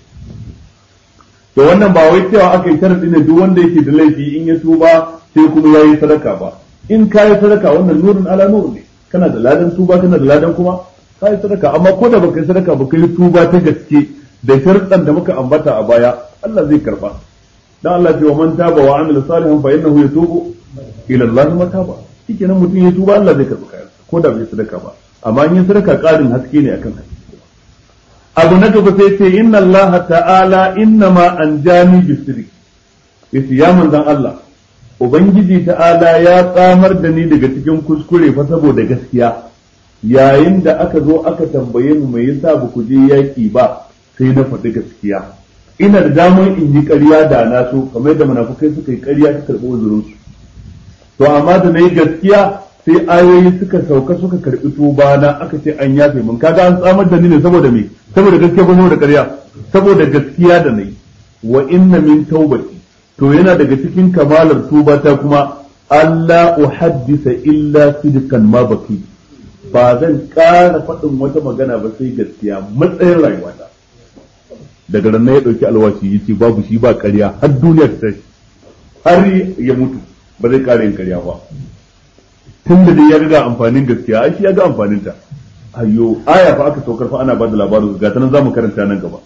to wannan ba wai cewa aka yi sharadi ne duk wanda yake da laifi in ya tuba sai kuma ya yi sadaka ba in ka yi sadaka wannan nurin ala nur ne kana da ladan tuba kana da ladan kuma ka yi sadaka amma ko da baka yi sadaka ba ka yi tuba ta gaske da sharuɗan da muka ambata a baya Allah zai karba dan Allah ce wa man taba wa amila salihan fa innahu yatubu ila Allah mataba shikenan mutum ya tuba Allah zai karba kayan ko da bai sadaka ba amma yin sadaka ƙarin haske ne akan haske abu na gaba sai ce inna Allah ta'ala inna ma an jami bisiri yace ya manzan Allah ubangiji ta'ala ya tsamar da ni daga cikin kuskure fa saboda gaskiya yayin da aka zo aka tambaye mu me yasa ba ku je yaki ba sai na faɗi gaskiya ina da damar in yi ƙarya da na so kamar da munafukai suka yi ƙarya ta karɓi uzurinsu to amma da na yi gaskiya sai ayoyi suka sauka suka karbi tuba na aka ce an yafe mun kaga an tsamar da ni ne saboda me saboda gaskiya ko saboda ƙarya saboda gaskiya da nayi wa inna min taubati to yana daga cikin kamalar tuba ta kuma Allah uhaddisa illa sidqan ma baki ba zan ƙara faɗin wata magana ba sai gaskiya matsayin rayuwata daga nan ya ɗauki alwashi yace babu shi ba ƙarya har duniya ta tashi har ya mutu ba zai ƙara yin ƙarya ba tun da dai ya ga amfanin gaskiya ai shi ya ga amfanin ta ayyo aya fa aka saukar fa ana bada labarin ga ta nan zamu karanta nan gaba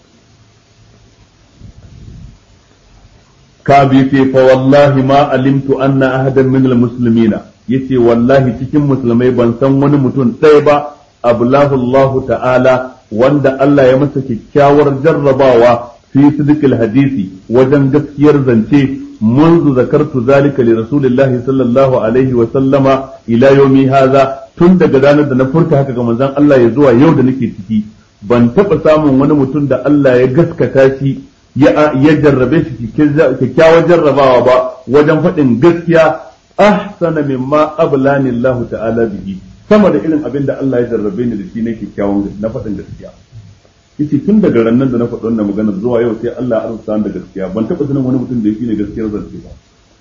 ka bi ce fa wallahi ma alimtu anna ahadan min almuslimina yace wallahi cikin musulmai ban san wani mutum ɗaya ba ablahu Allah ta'ala wanda Allah ya masa kyakkyawar jarrabawa fi sidqil hadisi wajen gaskiyar zance منذ ذكرت ذلك لرسول الله صلى الله عليه وسلم الى يومي هذا tun daga ranar da na furta haka ga manzon Allah ya zuwa yau da nake ciki ban taɓa samun wani mutum da Allah ya gaskata shi ya jarrabe shi kyakkyawar jarrabawa ba wajen faɗin gaskiya ahsana mimma ablani Allah ta'ala bihi sama da irin abin da Allah ya jarrabe ni da shi na kyakkyawan na faɗin gaskiya yace tun daga rannan da na faɗi wannan magana zuwa yau sai Allah ya arzuta da gaskiya ban taɓa sanin wani mutum da yake ne gaskiyar zance ba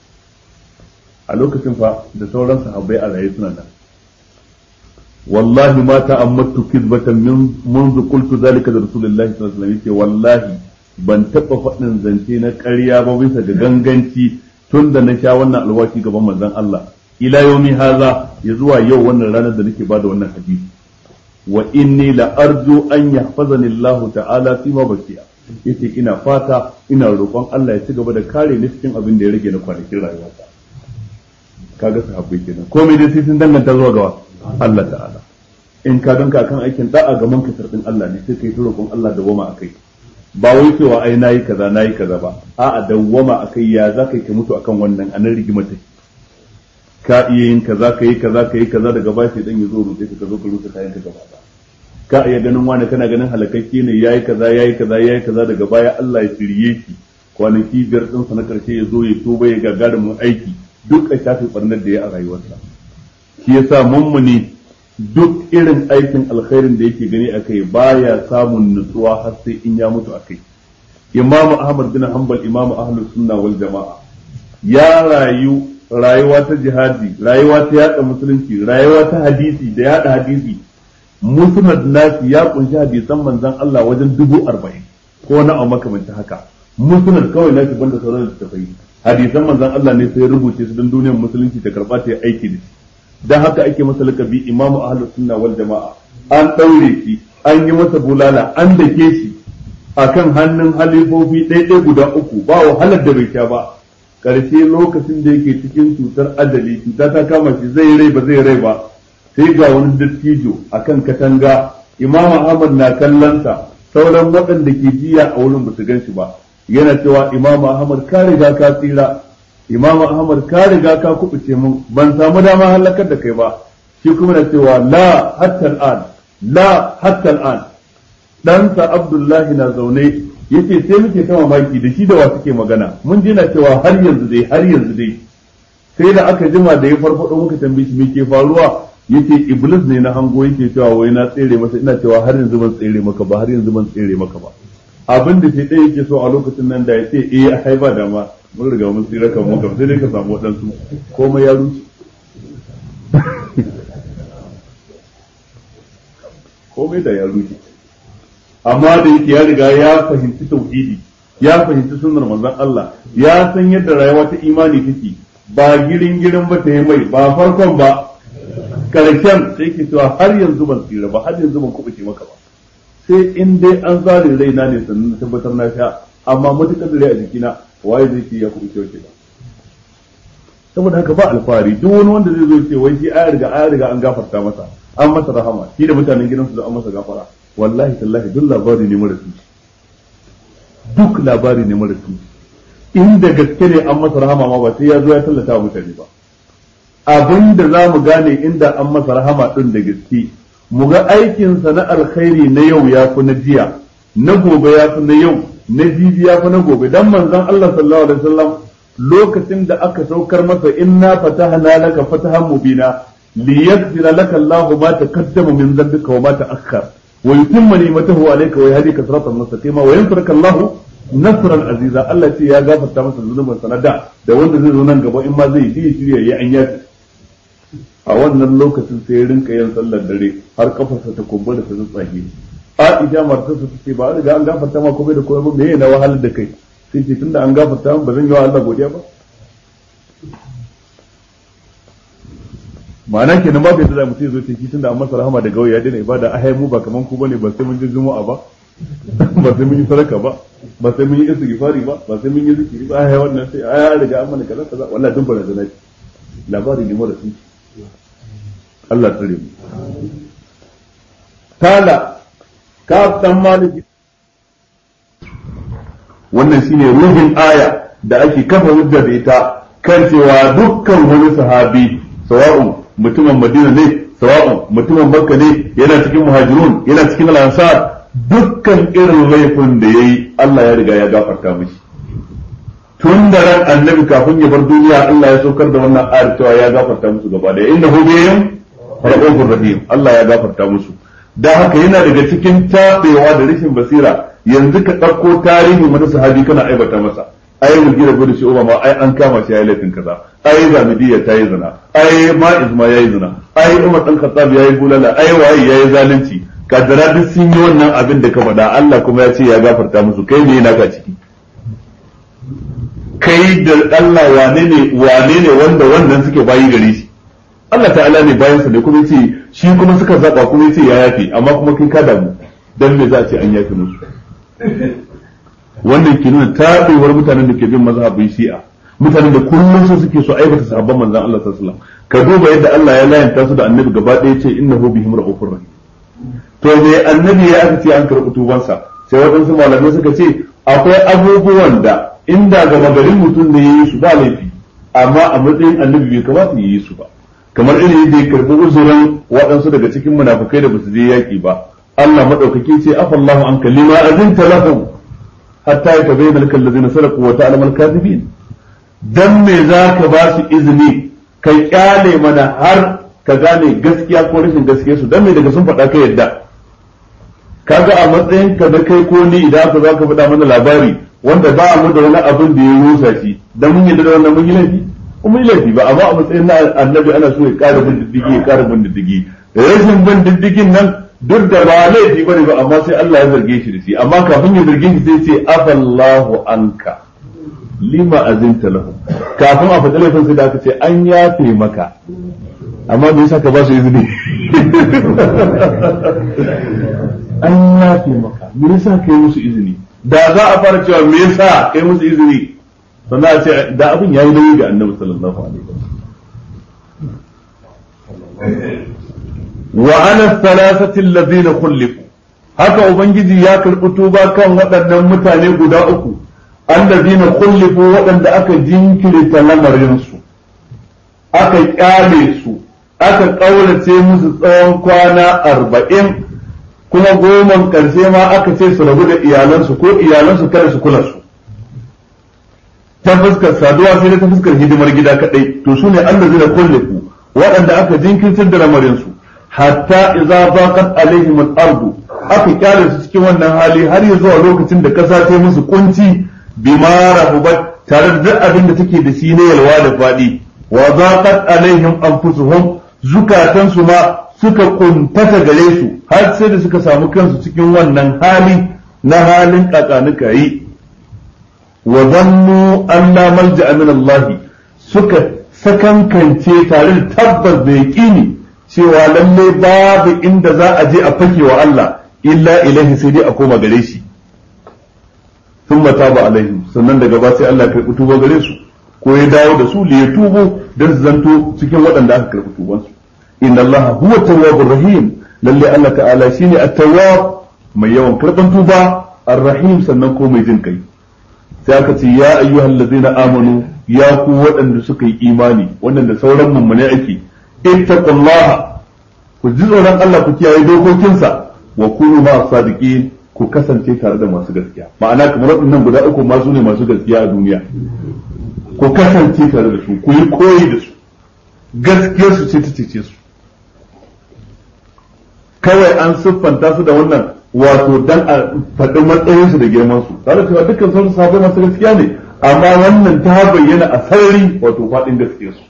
a lokacin fa da sauran sahabbai a raye suna nan wallahi ma ta'ammattu kizbatan min منذ qultu zalika da rasulullahi sallallahu alaihi wasallam yace wallahi ban taɓa faɗin zance na ƙarya ba bisa ga ganganci tun da na sha wannan alwashi gaban manzon Allah ila yaumi haza ya zuwa yau wannan ranar da nake bada wannan hadisi wa inni la arju an yahfazani Allah ta'ala fi ma bakiya yace ina fata ina roƙon Allah ya ci gaba da kare ni cikin abin da ya rage na kwanakin rayuwata kaga sahabbai kenan komai dai sai sun danganta zuwa ga Allah ta'ala in ka danka akan aikin da'a ga manka sardin Allah ne sai kai ta roƙon Allah da wama akai ba wai cewa ai nayi kaza nayi kaza ba a'a dawwama akai ya za ka mutu akan wannan anan rigimar take ka iya yin kaza ka yi kaza ka yi kaza daga bashi dan ya zo rufe ka zo ka rufe kayan ka gaba ba ka iya ganin wani kana ganin halakakke ne yayi kaza yayi kaza yayi kaza daga baya Allah ya shirye shi kwanaki biyar din sa na karshe ya zo ya tuba ya gagarumin aiki duk a shafi barnar da ya a rayuwarsa shi yasa mummuni duk irin aikin alkhairin da yake gani akai baya samun nutsuwa har sai in ya mutu akai Imam Ahmad bin Hanbal Imam Ahlus Sunna wal Jama'a ya rayu rayuwa ta jihadi rayuwa ta yada musulunci rayuwa ta hadisi da yada hadisi musnad nasi ya kunshi hadisan manzon Allah wajen dubu arba'in ko na a makamancin haka musnad kawai nasi banda sauran littattafai hadisan manzon Allah ne sai rubuce su don duniyar musulunci ta karba ta aiki da shi dan haka ake masa lakabi imamu ahlus sunna wal jama'a an daure shi an yi masa bulala an dake shi akan hannun halifofi ɗaiɗai guda uku ba wahalar da bai sha ba ƙarshe lokacin da yake cikin cutar adali cuta ta kama shi zai rai ba zai rai ba sai ga wani dattijo akan katanga imam ahmad na kallonsa sauran waɗanda ke jiya a wurin ba su gan shi ba yana cewa imam ahmad ka riga ka tsira imam ahmad ka riga ka kubuce mun ban samu dama halakar da kai ba shi kuma na cewa la hatta al'an la hatta al'an ɗansa abdullahi na zaune yace sai muke ta mamaki da shi da wa suke magana mun ji na cewa har yanzu dai har yanzu dai sai da aka jima da ya farfado muka tambaye shi me ke faruwa yace iblis ne na hango yake cewa wai na tsere masa ina cewa har yanzu ban tsere maka ba har yanzu ban tsere maka ba abin da sai ɗaya yake so a lokacin nan da ya ce eh a haiba da ma mun riga mun tsira kan mu sai dai ka samu waɗansu komai ya rushe komai da ya rushe amma da yake ya riga ya fahimci tauhidi ya fahimci sunnar manzon Allah ya san yadda rayuwa ta imani take ba girin girin ba ta yi mai ba farkon ba karshen sai ke cewa har yanzu ban tsira ba har yanzu ban kubuce maka ba sai in dai an zare raina ne sannan na tabbatar na sha amma matukar da rai a jikina waye zai ce ya kubuce wace ba saboda haka ba alfahari duk wani wanda zai zo ce wai shi aya riga aya riga an gafarta masa an masa rahama shi da mutanen gidansu da an masa gafara wallahi tallahi duk labari ne mara tushe duk labari ne mara tushe inda gaske ne an masa rahama ma ba sai ya zo ya tallata wa mutane ba abin da za mu gane inda an masa rahama din da gaske mu ga aikinsa na alkhairi na yau ya fi na jiya na gobe ya fi na yau na jibi ya fi na gobe dan manzon Allah sallallahu alaihi wasallam lokacin da aka saukar masa inna fatahna laka fatahan mubina liyaghfira laka Allahu ma taqaddama min dhanbika wa ma ta'akhkhara ويتم نعمته عليك ويهديك صراطا مستقيما وينصرك الله نصرا عزيزا Allah ce ya gafarta masa zunubin sanada da wanda zai zo nan gaba in ma zai yi shirya ya an yafi a wannan lokacin sai ya rinka yin sallar dare har kafarsa ta kumbura ta tsatsage Aisha matarsa ta ce ba riga an gafarta ma komai da komai ba me na wahalar da kai sai ce tunda an gafarta ba zan yi wa Allah godiya ba ma'ana kenan ba bai da mutum zo ce shi tunda an masa rahama da gauya daina ibada a mu ba kaman ku bane ba sai mun je juma'a ba ba sai mun yi sadaka ba ba sai mun yi istighfari ba ba sai mun yi zikiri ba ai wannan sai ai riga an mana kaza kaza wallahi dun barazana ce labari ne mara sunci Allah tsare mu tala ka san maliki wannan shine ruhin aya da ake kafa hujja da ita kan cewa dukkan wani sahabi sawa'un mutumin Madina ne sawa'un mutumin Makka ne yana cikin muhajirun yana cikin al-ansar dukkan irin laifin da yayi Allah ya riga ya gafarta mishi tun da ran annabi kafin ya bar duniya Allah ya saukar da wannan ayar cewa ya gafarta musu gaba da innahu bihim rahmanur rahim Allah ya gafarta musu da haka yana daga cikin tabewa da rashin basira yanzu ka ɗauko tarihin wani sahabi kana aibata masa ai mu gida gudu shi ma ai an kama shi yayi laifin kaza ai zamidiyya ta yi zina ai ma'iz ma yayi zina ai umar dan khattab yayi bulala ai waye yayi zalunci kadara duk sun yi wannan abin da ka faɗa Allah kuma ya ce ya gafarta musu kai ne naka ciki kai da Allah wane ne wane ne wanda wannan suke bayi gare shi Allah ta'ala ne bayan sa ne kuma yace shi kuma suka zaba kuma yace ya yafe amma kuma kai ka damu dan me za a ce an yafe musu wannan ke nuna taɓewar mutanen da ke bin mazhabin shi'a mutanen da kullum su suke so aibata sahabban manzon Allah sallallahu alaihi wasallam ka duba yadda Allah ya layanta su da annabi gaba ɗaya ce innahu bihim ra'ufur rahim to me annabi ya aka ce an karɓi tubansa sai waɗansu malamai suka ce akwai abubuwan da inda gama garin mutum ne yayi su ba laifi amma a matsayin annabi bai kamata ya yi su ba kamar irin yadda ya karɓi uzurin waɗansu daga cikin munafukai da basu je yaƙi ba Allah madaukaki ce afallahu an kalima azinta lahum hatta ya tabayyana lakal ladina sadaqu wa ta'lamu al-kadhibin dan me zaka ba su izini kai kyale mana har ka gane gaskiya ko rashin gaskiya su dan me daga sun faɗa ka yadda kaga a matsayin ka da kai ko ni idan ka zaka faɗa mana labari wanda ba mu da wani abin da ya rusa shi dan mun yadda da wannan mun yi laifi mun yi laifi ba amma a matsayin na annabi ana so ya ƙara bin diddigi ya ƙara bin diddigi rashin bin diddigin nan duk da ba laifi bane ba amma sai Allah ya zarge shi da shi amma kafin ya zarge shi sai ce afallahu anka lima azinta lahu kafin a faɗi laifin sai da aka ce an yafe maka amma me yasa ka ba su izini an yafe maka me yasa ka yi musu izini da za a fara cewa me yasa ka yi musu izini sannan a ce da abin yayi nauyi ga annabi sallallahu alaihi wasallam wa ana thalathati alladhina khulifu haka ubangiji ya karɓi tuba kan waɗannan mutane guda uku allazina khulifu waɗanda aka jinkirta lamarinsu aka kyale su aka ƙaurace musu tsawon kwana arba'in kuma goman ƙarshe ma aka ce su rabu da iyalansu ko iyalansu kada su kula su ta fuskar saduwa sai da ta fuskar hidimar gida kaɗai to su ne allazina khulifu waɗanda aka jinkirtar da lamarinsu hatta idza baqat alaihim al-ardu aka kyale su cikin wannan hali har ya zuwa lokacin da kasa ta musu kunci bima rahubat tare da duk abin da take da shi ne yalwa da fadi wa zaqat alaihim anfusuhum zukatan su ma suka kuntata gare su har sai da suka samu kansu cikin wannan hali na halin kakanuka yi wa zannu anna malja'a min Allah suka sakankance tare da tabbas da yaqini cewa lalle babu inda za a je a fake wa Allah illa ilaihi sai dai a koma gare shi sun mata ba alaihim sannan daga ba sai Allah karɓi tuba gare su ko ya dawo da su li ya tubo don su zanto cikin waɗanda aka karɓi tubansu inna Allah huwa tawwabur rahim lalle Allah ta'ala shine at-tawwab mai yawan karɓan tuba ar-rahim sannan ko mai jin kai sai aka ce ya ayyuhal ladzina amanu ya ku waɗanda suka yi imani wannan da sauran mummune ake ittaqullaha ku ji tsoron Allah ku kiyaye dokokinsa wa kunu ma sadiqin ku kasance tare da masu gaskiya ma'ana kamar waɗannan guda uku ma su ne masu gaskiya a duniya ku kasance tare da su ku yi koyi da su gaskiyar su ce ta cece su kawai an siffanta su da wannan wato dan a faɗi matsayin su da girman su tare cewa dukkan sauran sahabbai masu gaskiya ne amma wannan ta bayyana a sarari wato faɗin gaskiyar su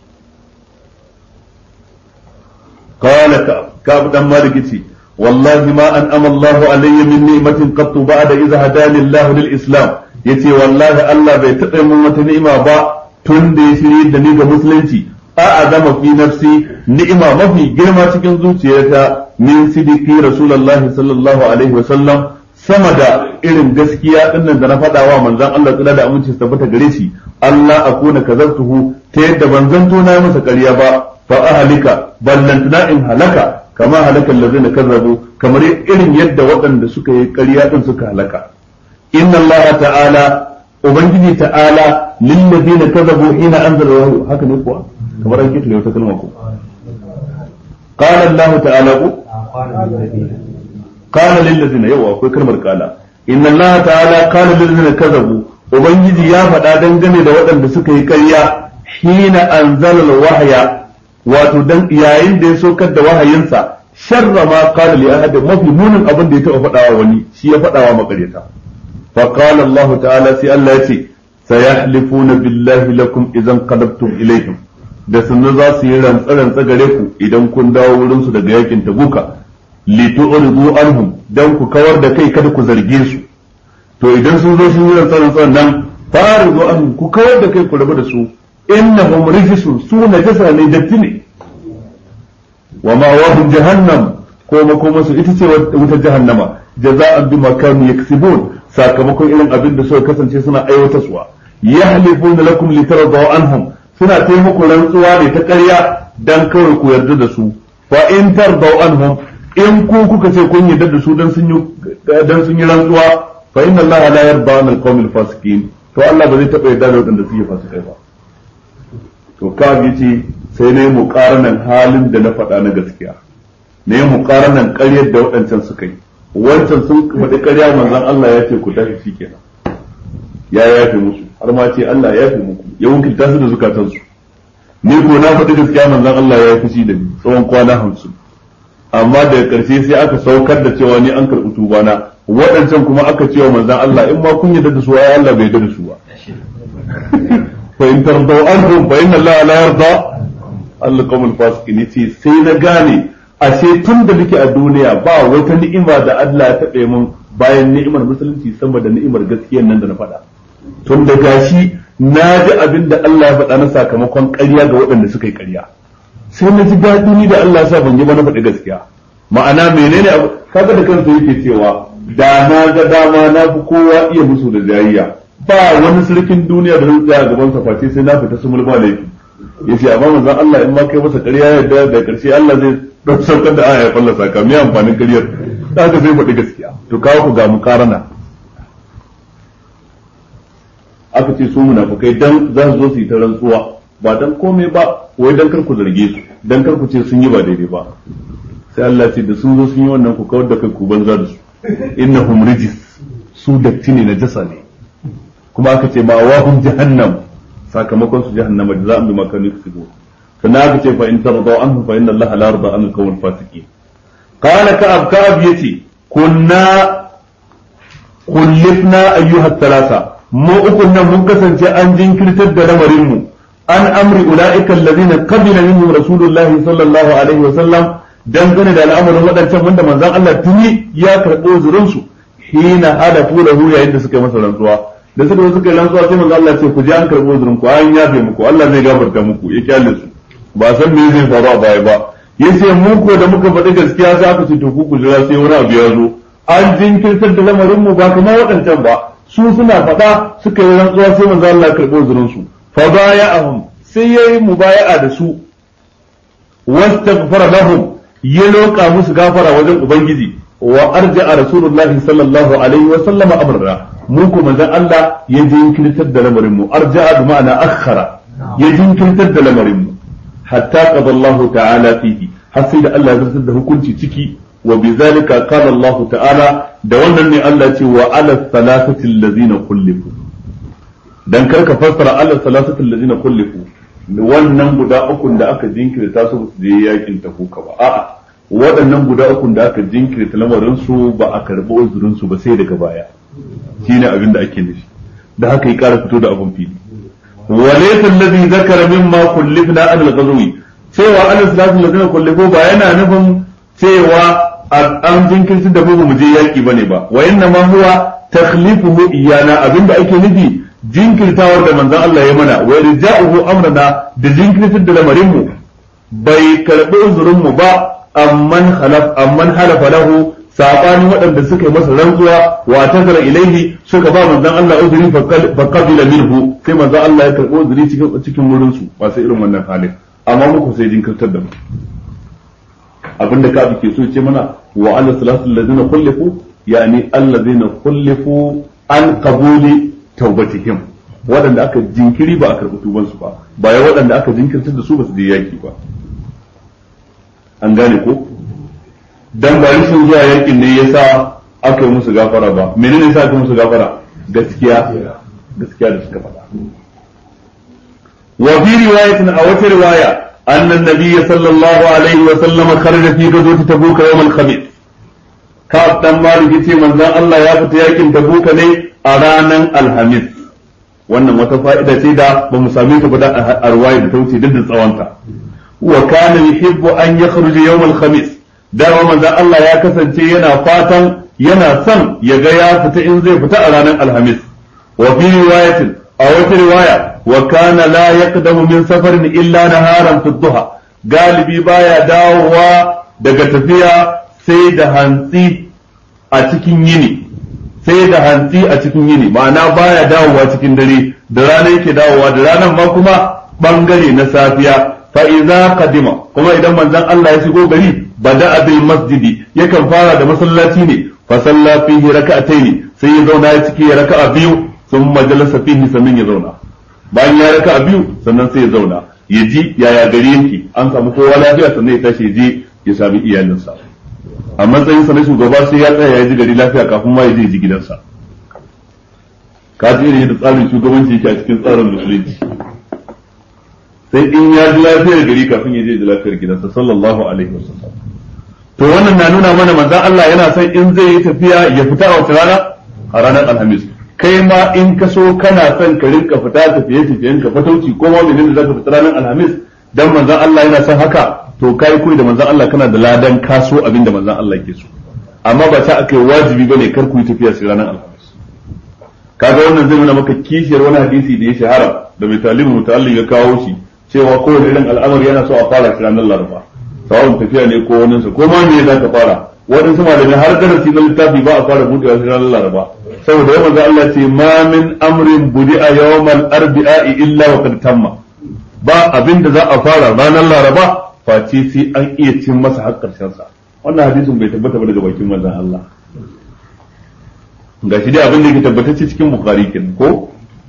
قال كعب كعب دم مالك والله ما أنعم الله علي من نعمة قط بعد إذا هداني الله للإسلام yace wallahi Allah bai taɓa min wata ni'ima ba tun da ya shirye da ni ga musulunci a azama fi nafsi ni'ima mafi girma cikin zuciyarta min sidiki rasulullahi sallallahu alaihi wasallam sama da irin gaskiya dinnan da na faɗa wa manzon Allah tsira da aminci su tabbata gare shi Allah akuna kazartuhu ta yadda ban zanto na masa ƙarya ba fa ahlika ballantana in halaka kama halaka allazina kazzabu kamar irin yadda waɗanda suka yi ƙarya din suka halaka inna allaha ta'ala ubangiji ta'ala lil ladina kazzabu hina anzala wahyu haka ne kuwa kamar an kitale wata kalma ko qala allah ta'ala ku qala lil ladina yawa akwai kalmar qala inna allaha ta'ala qala lil ladina kazzabu ubangiji ya faɗa dangane da waɗanda suka yi ƙarya hina anzala wahya wato dan yayin da ya saukar da wahayinsa sharra ma qala li ahad mafi munin abin da ya taba faɗawa wani shi ya faɗawa makaryata fa qala Allah ta'ala sai Allah ya ce sayahlifuna billahi lakum idan qadabtum ilayhim da sunna za su yi rantsa-rantsa gare ku idan kun dawo wurin su daga yakin tabuka li tu'ridu anhum dan ku kawar da kai kada ku zarge su to idan sun zo sun yi rantsa-rantsa nan faridu anhum ku kawar da kai ku rabu da su innahum rijsun su najasa ne datti ne wa ma wahum jahannam ko makoma su ita ce wutar jahannama jaza'an bima kanu yaksibun sakamakon irin abin da suka kasance suna aiwatarwa yahlifuna lakum litardaw anhum suna taimako rantsuwa ne ta ƙarya dan kawai ku yarda da su fa in tardaw anhum in ku kuka ce kun yarda da su dan sun yi dan sun yi rantsuwa fa inna allaha la yarda an alqawmil fasiqin to Allah ba zai taɓa yarda da waɗanda suke fasikai ba to kawai ce sai na yi muƙaranan halin da na faɗa na gaskiya na yi muƙaranan ƙaryar da waɗancan suka yi wancan sun faɗi ƙarya manzon Allah ya ce ku tashi shi kenan ya yafe musu har ma ce Allah ya yafe muku ya wakilta su da zukatansu ni ko na faɗi gaskiya manzon Allah ya fushi da ni tsawon kwana hamsin amma daga ƙarshe sai aka saukar da cewa ni an karɓi tubana waɗancan kuma aka cewa manzon Allah in ma kun yarda da su ai Allah bai yarda da su ba fa in tardaw anhum fa inna Allah la yarda al-qawm al-fasiqin yace sai na gane ashe tun da nake a duniya ba wata ni'ima da Allah ya taɓe mun bayan ni'imar musulunci sama da ni'imar gaskiyar nan da na faɗa tun da gashi na ji abin da Allah ya faɗa na sakamakon ƙarya ga waɗanda suka yi ƙarya sai na ji daɗi ni da Allah sa ban yi ba na faɗi gaskiya ma'ana menene abu kaga da kansa yake cewa da na ga dama na fi kowa iya musu da jayayya ba wani sarkin duniya da zai tsaya gaban sa face sai na fita su mulba laifi yace amma manzon Allah in ma kai masa ƙarya yadda da ƙarshe Allah zai don saukar da aya ya fallasa ka me amfanin ƙaryar da haka sai faɗi gaskiya to kawo ku ga mukarana aka ce su munafukai dan za su zo su yi ta rantsuwa ba dan komai ba wai dan kar ku zarge su dan kar ku ce sun yi ba daidai ba sai Allah ce da sun zo sun yi wannan ku kawar da kai ku banza da su innahum rijis su datti ne na jasa ne kuma aka ce ma wahum jahannam sakamakon su jahannama da za a bi makani su go sannan aka ce fa in tarda anhu fa inna Allah la yarda an al-qawm fasiqin qala ka'ab ka'ab yace kunna kullifna ayyuha thalatha mu ukun nan mun kasance an jinkirtar da lamarin mu an amri ulaika alladhina qabila minhum rasulullah sallallahu alaihi wa sallam dangane da al'amarin waɗancan wanda manzon Allah tuni ya karɓo zurin su hina halafu lahu yayin da suka yi masa rantsuwa da suka suka yi rantsuwa sai manzon Allah ce ku je an karɓo zurin ku an yafe muku Allah zai gafarta muku ya kyale su ba san me zai faru a baya ba yace mu ko da muka faɗi gaskiya sai aka ce to ku ku jira sai wani abu ya zo an jinkirtar da lamarin mu ba kamar waɗancan ba su suna faɗa suka yi rantsuwa sai manzo Allah ya karɓo zurin su fa baya'ahum sai yayi mubaya'a da su wastaghfara lahum ya loka musu gafara wajen ubangiji wa arja'a rasulullah sallallahu alaihi wa sallam amrana mu ko manzon Allah ya jinkirtar da lamarin mu arja'a bi ma'ana akhara ya jinkirtar da lamarin mu hatta qada Allah ta'ala fihi har sai da Allah ya zartar da hukunci ciki wa bizalika qala Allah ta'ala da wannan ne Allah ce wa ala salasati allazina kullifu dan karka fassara ala salasati allazina kullifu wannan guda ukun da aka jinkirta su su je yakin tabuka ba a'a waɗannan guda ukun da aka jinkirta lamarin su ba a karɓi uzurin su ba sai daga baya shine abin da ake nufi da haka ya ƙara fito da abin fili walaysa allazi zakara mimma kullifna an al-ghazwi cewa ala salasati allazina kullifu ba yana nufin cewa an jinkirta da mu mu je yaki bane ba wa inna ma huwa takhlifuhu iyana abinda ake nufi jinkirtawar da manzon Allah ya mana wa rija'uhu amrana da jinkirtar da lamarin mu bai karbi uzurin mu ba amman halaf amman halafa lahu sabanin waɗanda suka yi masa rantsuwa wa tazara ilaihi suka ba manzon Allah uzuri fa qabila minhu sai manzon Allah ya karbi uzuri cikin cikin wurin su ba sai irin wannan halin amma muku sai jinkirtar da mu abinda ka ke so ce mana wa ala salatu allazina kullifu yani allazina kullifu an qabuli taubatihim waɗanda aka jinkiri ba a karɓi tuban su ba ba ya waɗanda aka jinkirtar da su ba su je yaki ba an gane ko dan ba rashin zuwa yakin ne yasa aka yi musu gafara ba menene yasa aka yi musu gafara gaskiya gaskiya da suka faɗa wa fi riwayatin a wata riwaya أن النبي صلى الله عليه وسلم خرج في غزوة تبوك يوم الخميس كاب دان مالك يتي من الله يا fita yakin tabuka ne a ranar alhamis wannan wata fa'ida ce da ba mu same ta ba da a ruwaya da ta wuce duk da tsawonta wa kana yuhibbu an yakhruja yawm al-khamis dama manzon Allah ya kasance yana fatan yana son ya ga ya fita in zai fita a ranar alhamis wa fi riwayatin a wata riwaya wa kana la yaqdamu min safarin illa naharan fi duha galibi baya dawowa daga tafiya sai da hantsi a cikin yini sai da hantsi a cikin yini ma'ana baya dawowa cikin dare da rana yake dawowa da ranar ma kuma bangare na safiya fa idza qadima kuma idan manzon Allah ya shigo gari bada bil masjidi yakan fara da masallaci ne fa salla fihi raka'ataini sai ya zauna ya ciki raka'a biyu thumma jalasa fihi sannan ya zauna bayan ya raka a biyu sannan sai ya zauna ya ji yaya gari yake an samu kowa lafiya sannan ya tashi ya je ya sami iyalinsa a matsayinsa na shugaba sai ya tsaya ya ji gari lafiya kafin ma ya je ji gidansa ka ji irin yadda tsarin shugabanci yake a cikin tsarin musulunci sai in ya ji lafiyar gari kafin ya je ji lafiyar gidansa sallallahu alaihi wasallam to wannan na nuna mana manzon Allah yana son in zai yi tafiya ya fita a wata rana a ranar alhamis kai ma in ka so kana son ka rinka fita tafiye tafiyen ka fatauci ko ma menene zaka fita ranar alhamis dan manzon Allah yana son haka to kai koyi da manzon Allah kana da ladan kaso abinda manzon Allah ke so amma ba ta akai wajibi bane kar ku yi tafiya sai ranar alhamis kaga wannan zai nuna maka kishiyar wani hadisi da ya shahara da mai talibin mutallin ya kawo shi cewa kowane irin al'amari yana so a fara shi ranar laraba sawon tafiya ne ko wani ko ma me za ka fara waɗansu malamai har darasi na littafi ba a fara buɗewa shi ranar laraba saboda yawan manzo Allah ce ma min amrin budi'a yawmal arbi'a illa wa qad tamma ba abin da za a fara ranar laraba face sai an iya cin masa har karshen sa wannan hadisin bai tabbata ba daga bakin manzon Allah gashi dai abin da yake tabbatacce cikin bukhari kenan ko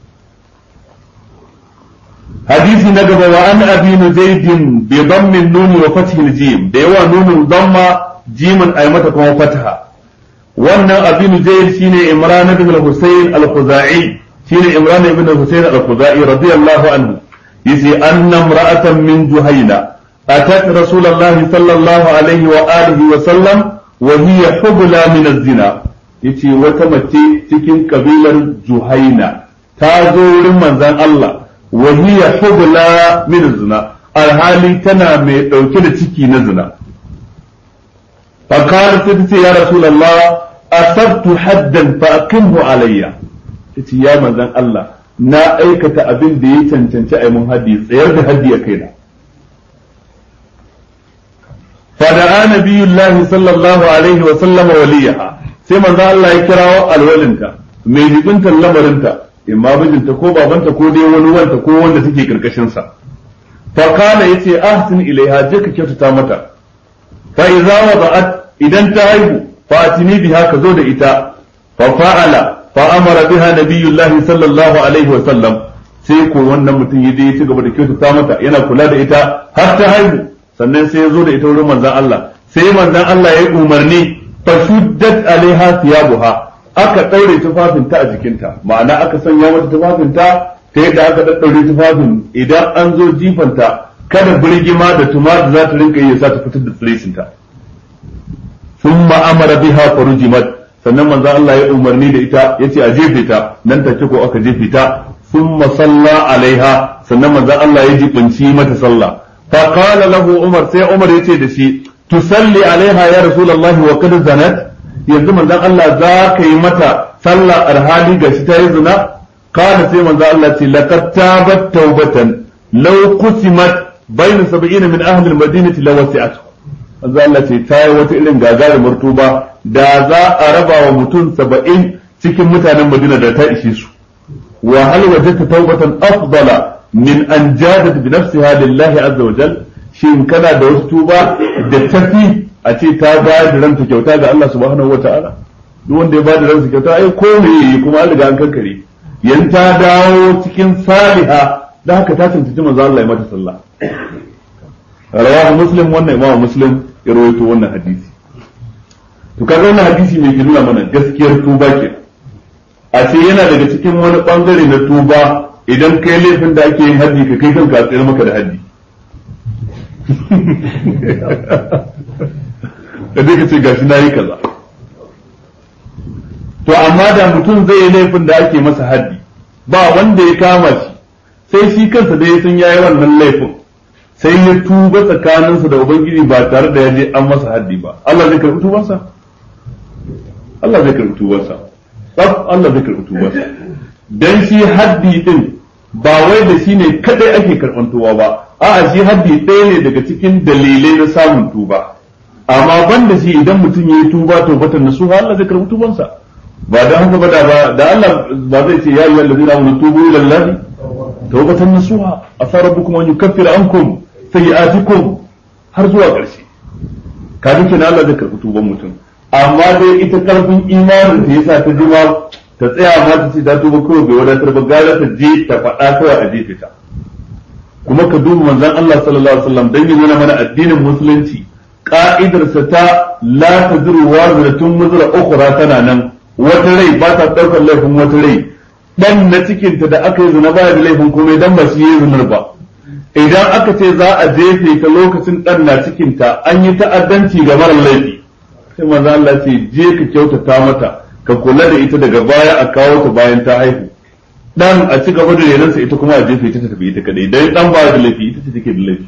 hadisi na gaba wa an abi nuzaydin bi dammin nun wa fathi jim da yawa nunun damma jimin ay mata kuma fataha wannan abi nuzayd shine imran ibn al-husayn al-khuzai shine imran ibn al-husayn al-khuzai radiyallahu anhu yace anna imra'atan min juhayna atat rasulullahi sallallahu alaihi wa alihi wa sallam wa hiya hubla min az-zina yace wata mace cikin kabilar juhaina ta zo wurin manzon Allah wa hiya hubla min az-zina alhali tana mai dauke da ciki na zina fa qala sai ya rasulullah asabtu haddan fa aqimhu alayya yace ya manzon Allah na aikata abin da ya cancanci a mun haddi tsayar da haddi a kaina فدعا نبي الله صلى الله عليه وسلم وليها sai manzo Allah ya kirawo alwalinta mai jibinta lamarinta imma bijinta ko babanta ko dai wani wanta ko wanda take karkashin sa fa kana yace ahsin ilaiha je ka kyautata mata fa idza wada'at idan ta haihu fa atini biha ka zo da ita fa fa'ala fa amara biha nabiyullah sallallahu alaihi wa sallam sai ko wannan mutum ya je ya ci gaba da kyautata mata yana kula da ita har ta haihu sannan sai ya zo da ita wurin manzon Allah sai manzon Allah ya yi umarni fashuddat alaiha thiyabuha aka daure tufafinta a jikinta ma'ana aka sanya mata tufafinta ta yadda aka daddaure tufafin idan an zo jifanta kada birgima da tumati za ta rinka yi sa ta fitar da tsiresinta thumma amara biha farujimat sannan manzo Allah ya umarni da ita yace a jefe ta nan take ko aka jefe ta thumma salla alaiha sannan manzo Allah ya jibinci mata sallah fa qala lahu umar sai umar yace da shi tusalli alaiha ya rasulullahi wa qad zanat yanzu manzon Allah za ka yi mata sallah arhali gashi ta yi zina kana sai manzon Allah ce laqad tabat tawbatan law qusimat bayna sab'ina min ahli al-madinati lawasi'at manzon Allah ce ta yi wata irin gagarumar tuba da za a raba wa mutum saba'in cikin mutanen Madina da ta ishe su wa hal wajadta tawbatan afdala min an jadat bi nafsiha lillahi azza wa jalla shin kana da wasu tuba da tafi a ce ta bayar da ranta kyauta ga Allah subhanahu wa ta'ala duk wanda ya ba da ranta kyauta ai ko me yi kuma an riga an kankare yan ta dawo cikin saliha da haka ta tantance manzo Allah ya mata sallah rawahu muslim wannan imamu muslim ya rawaito wannan hadisi to kaga wannan hadisi mai nuna mana gaskiyar tuba ke a ce yana daga cikin wani bangare na tuba idan kai laifin da ake yin haddi ka kai kanka a tsayar maka da haddi da dai ka ce gashi na yi kaza to amma da mutum zai yi laifin da ake masa haddi ba wanda ya kama shi sai shi kansa da ya san yayi wannan laifin sai ya tuba tsakaninsa da ubangiji ba tare da ya je an masa haddi ba Allah zai karɓi tubansa Allah zai karɓi tubansa tsaf Allah zai karɓi tubansa dan shi haddi din ba wai da shi ne kadai ake karɓan tuba ba a'a shi haddi ɗaya ne daga cikin dalilai na samun tuba amma ban da shi idan mutum ya yi tuba tobatan nasuha Allah zai karɓi tubansa ba da haka ba da da Allah ba zai ce ya yi wallazina amanu tubu ila Allah tawbatan nasuha asa rabbukum an yukaffira ankum sayi'atikum har zuwa ƙarshe ka duke na Allah zai karɓi tuban mutum amma dai ita karfin imanin ta yasa ta jima ta tsaya ma ta ce ta tuba kawai bai wadatar ba gara ta je ta faɗa kawai a jefe ta kuma ka duba manzon Allah sallallahu alaihi wasallam dan yana mana addinin musulunci ka'idarsa ta la tazuru waziratun muzra ukhra tana nan wata rai ba ta daukar laifin wata rai dan na cikinta da aka yi zina baya da laifin komai dan ba shi yi zinar ba idan aka ce za a jefe ta lokacin dan na cikinta an yi ta'addanci ga mara laifi sai manzo Allah ce je ka kyautata mata ka kula da ita daga baya a kawo ta bayan ta haihu dan a ci gaba da renansa ita kuma a jefe ta tafi ita kadai dan dan ba da laifi ita ce take da laifi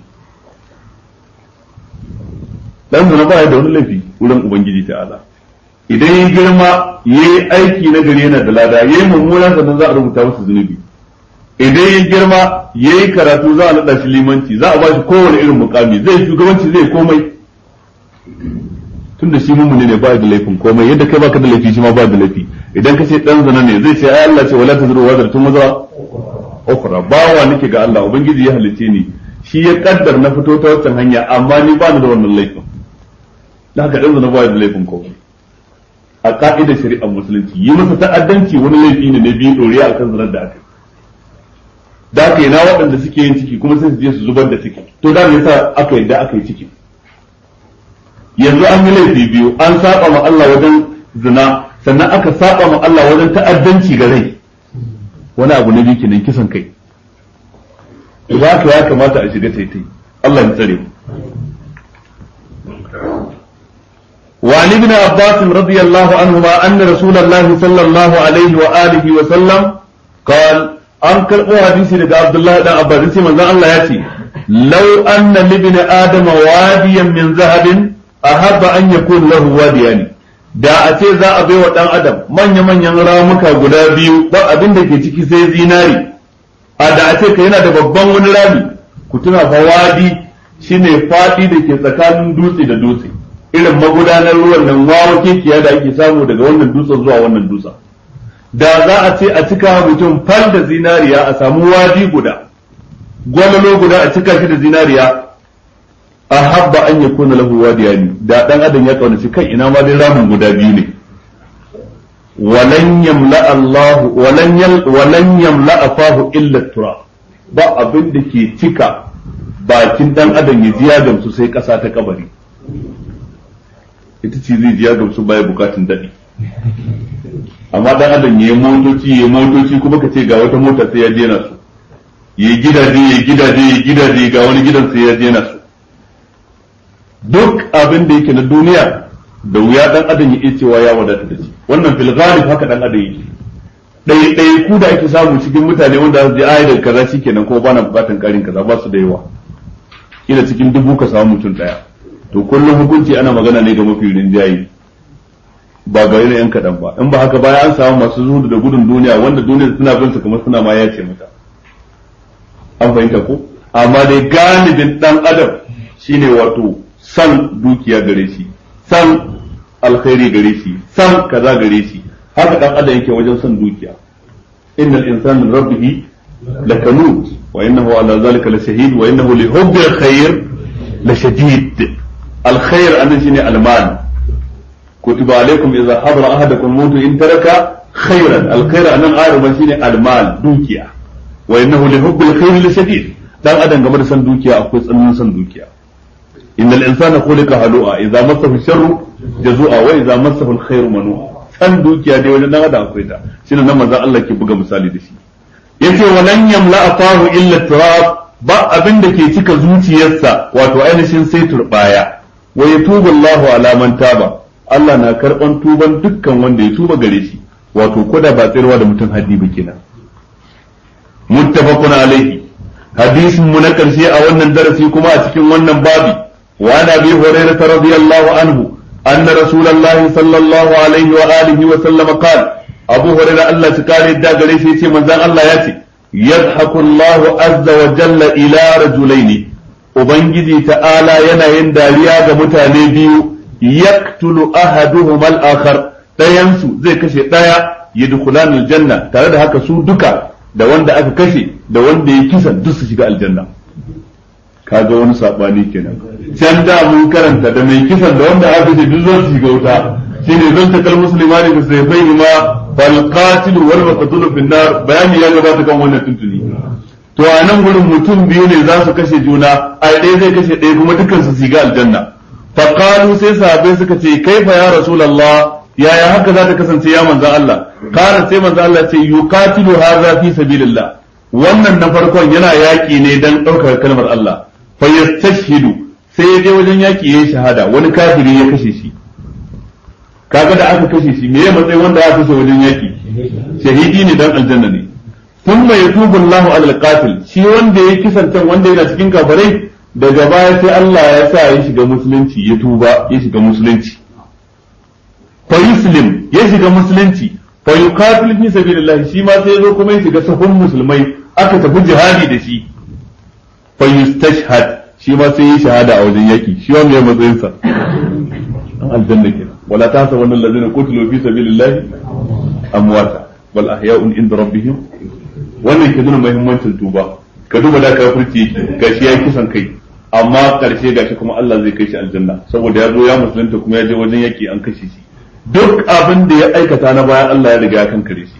dan zina ba da wani laifi wurin ubangiji ta'ala idan ya girma yayi aiki na gari yana da lada yayi mummunan sannan za a rubuta masa zunubi idan ya girma ya yi karatu za a naɗa shi limanci za a ba shi kowane irin mukami zai shugabanci zai komai tun da shi mummuni ne ba da laifin komai yadda kai baka da laifi shi ma ba da laifi idan ka ce dan zana ne zai ce ai Allah ce wala tazru wa zartun wazra ukhra bawa nake ga Allah ubangiji ya halice ni shi ya kaddar na fito ta wancan hanya amma ni ba ni da wannan laifin da haka dan zana ba da laifin komai a ka'idar shari'ar musulunci yi masa ta'addanci wani laifi ne na biyu doriya akan zanar da aka da aka yi na waɗanda suke yin ciki kuma sai su je su zubar da ciki to da me yasa aka yadda aka yi ciki yanzu an yi laifi biyu an saba ma Allah wajen zina sannan aka saba ma Allah wajen ta'addanci ga rai wani abu na biyu kenan kisan kai ba ka ya kamata a shiga taitai Allah ya tsare mu وعن ابن عباس رضي الله عنهما أن رسول الله صلى الله عليه وآله وسلم قال an karɓo hadisi daga Abdullahi dan Abbas sai manzon Allah ya ce law anna libni adama wadiyan min zahabin ahabba an yakun lahu wadiyani da a ce za a bai wa dan adam manya manyan ramuka guda biyu ba abin da ke ciki sai zinari a da a ce ka yana da babban wani rami ku tuna fa wadi shine fadi da ke tsakanin dutse da dutse irin magudanar ruwan nan wawa kekiya da ake samu daga wannan dutsen zuwa wannan dutsen da za a ce a cika mutum fal da zinariya a samu wadi guda gwalolo guda a cika shi da zinariya a habba an ya kuna lahu wadiyani da dan adam ya kaunaci kai ina ma dai ramin guda biyu ne walan yamla Allah walan yal walan yamla afahu illa tura ba abin da ke cika bakin dan adam ya jiya gamsu sai kasa ta kabari ita ce zai jiya gamsu baya bukatun dadi amma dan adam ya yi motoci ya yi motoci kuma ka ce ga wata mota sai ya jena su ya yi gidaje ya yi gidaje ya yi gidaje ga wani gidan sai ya jena su duk abin da yake na duniya da wuya dan adam ya iya cewa ya wadata da shi wannan fil ghalib haka dan adam yake dai dai ku da ake samu cikin mutane wanda su je ayi da kaza shikenan ko bana bukatan karin kaza ba su da yawa kila cikin dubu ka samu mutum daya to kullum hukunci ana magana ne ga mafi rinjaye ba ga yan kaɗan ba in ba haka baya an samu masu zuhudu da gudun duniya wanda duniya suna bin su kamar suna ma ya ce mata an fahimta ko amma dai galibin dan adam shine wato san dukiya gare shi san alkhairi gare shi san kaza gare shi haka dan adam yake wajen san dukiya innal insana rabbihi lakanut wa innahu ala zalika lashahid wa innahu li hubbi alkhair lashadid alkhair anan shine almal كتب عليكم إذا حضر أحدكم الموت إن ترك خيرا الخير أن أعرف شيء المال دوكيا وإنه لحب الخير لشديد dan adam game da san dukiya akwai tsananin san dukiya innal insana khuliqa halu'a idza massahu sharru jazua wa idza massahu alkhairu manua san dukiya dai wajen dan adam akwai ta shine nan manzon Allah ke buga misali da shi yace walan yamla afahu illa turab ba abin da ke cika zuciyarsa wato ainihin sai turbaya wa yatubu Allahu ala man taba Allah na karɓan tuban dukkan wanda ya tuba gare shi wato koda ba tsirwa da mutum haddi ba kenan muttafaqun alaihi hadisin mu na karshe a wannan darasi kuma a cikin wannan babi wa nabi hurairah radiyallahu anhu anna rasulullahi sallallahu alaihi wa alihi wa sallam qala abu hurairah Allah ta kare da gare shi yace manzon Allah ya ce yadhaku Allah azza wa jalla ila rajulaini ubangiji ta'ala yana yin dariya ga mutane biyu yaktulu ahaduhuma al-akhar dayan su zai kashe daya yadkhulan aljanna tare da haka su duka da wanda aka kashe da wanda ya kisan duk su shiga aljanna kaga wani sabani kenan can da mun karanta da mai kisan da wanda aka kashe duk zan su shiga wuta shine zan takal muslimani da sai bai ma fal qatil wal maqtul fi nar bayani ya gabata kan wannan tuntuni to a nan gurin mutum biyu ne za su kashe juna a ɗaya zai kashe ɗaya kuma dukkan su shiga aljanna فقالوا sai sahabbai suka ce kaifa ya rasulullah yaya haka za ta kasance ya manzon Allah kana sai manzon Allah ce yuqatilu hadha fi sabilillah wannan na farkon yana yaki ne dan daukar kalmar Allah fa yastashhidu sai ya je wajen yaki yayin shahada wani kafiri ya kashe shi kaga da aka kashe shi me ya matsayin wanda aka kashe wajen yaki shahidi ne dan aljanna ne thumma yatubu Allahu alal qatil shi wanda ya kisantan wanda yana cikin kafirai daga baya sai Allah ya sa ya shiga musulunci ya tuba ya shiga musulunci fa yuslim ya shiga musulunci fa yuqatil fi sabilillah shi ma sai ya zo kuma ya shiga sahun musulmai aka tafi jihadi da shi fa yustashhad shi ma sai yi shahada a wajen yaki shi wanda ya matsayin sa an aljanna kenan wala tahsabanna allazina qutilu fi sabilillahi amwata bal ahya'un inda rabbihim wannan ke nuna muhimmancin tuba ka duba da kafirci gashi ya kisan kai amma karshe gashi kuma Allah zai kai shi aljanna saboda ya zo ya musulunta kuma ya je wajen yaki an kashe shi duk abin da ya aikata na bayan Allah ya riga ya kankare shi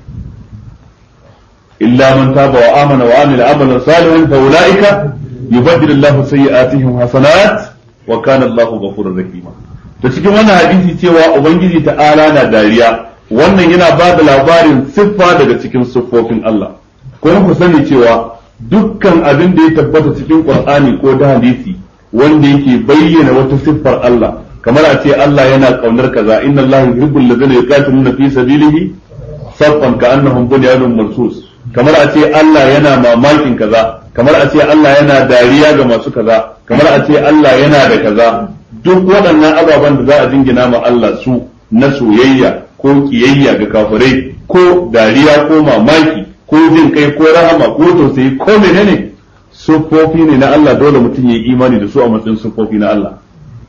illa man taba wa amana wa amila amalan salihan fa ulaika yubaddilu Allahu sayyi'atihim hasanat wa kana Allahu ghafurur rahima to cikin wannan hadisi cewa ubangiji ta'ala na dariya wannan yana ba da labarin siffa daga cikin siffofin Allah kuma ku sani cewa dukkan abin da ya tabbata cikin Qur'ani ko da hadisi wanda yake bayyana wata siffar Allah kamar a ce Allah yana kaunar kaza inna Allah yuhibbul ladina yuqatiluna fi sabilihi saffan ka'annahum bunyanun marsus kamar a ce Allah yana mamakin kaza kamar a ce Allah yana dariya ga masu kaza kamar a ce Allah yana da kaza duk waɗannan ababen da za a jingina ma Allah su na soyayya ko kiyayya ga kafirai ko dariya ko mamaki ko jin kai ko rahama ko tausayi ko menene siffofi ne na Allah dole mutum ya yi imani da su a matsayin siffofi na Allah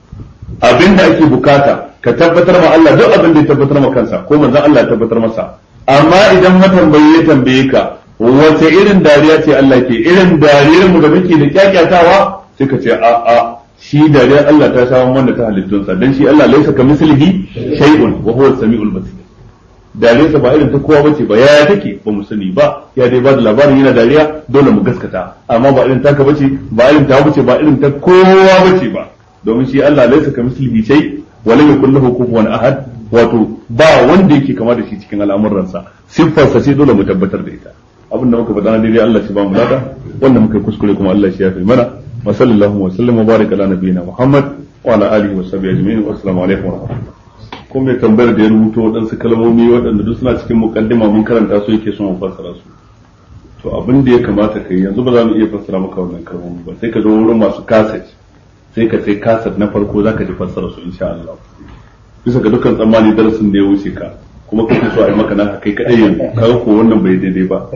abin da ake bukata ka tabbatar ma Allah duk abin da ya tabbatar ma kansa ko manzon Allah ya tabbatar masa amma idan matambayi ya tambaye ka wace irin dariya ce Allah ke irin dariyar mu da muke da kyakyatawa sai ka ce a a shi dariyar Allah ta samu wanda ta halittunsa dan shi Allah laisa ka mislihi shay'un wa huwa as-sami'ul basir dariyarsa ba irin ta kowa bace ba ya take ba mu sani ba ya dai ba da labarin yana dariya dole mu gaskata amma ba irin taka bace ba irin ta bace ba irin ta kowa bace ba domin shi Allah laisa ka mislihi shay wa lam yakul lahu kufuwan ahad wato ba wanda yake kama da shi cikin al'amuransa siffarsa ce dole mu tabbatar da ita abinda muka faɗa na daidai Allah shi ba mu lada wanda muka kuskure kuma Allah shi ya fi mana wa sallallahu wa sallam wa baraka ala nabiyina Muhammad wa ala alihi wa sahbihi ajma'in wa assalamu alaikum wa rahmatullahi ko mai tambayar da ya rubuto waɗansu kalmomi waɗanda duk suna cikin mukaddima mun karanta su yake son mu fassara su to abin da ya kamata kai yanzu ba za mu iya fassara maka wannan kalmomi ba sai ka zo wurin masu kaset sai ka sai kaset na farko zaka ji fassara su insha Allah bisa ga dukkan tsammani darasin da ya wuce ka kuma kake so a yi maka naka kai kadai yanzu kaga ko wannan bai daidai ba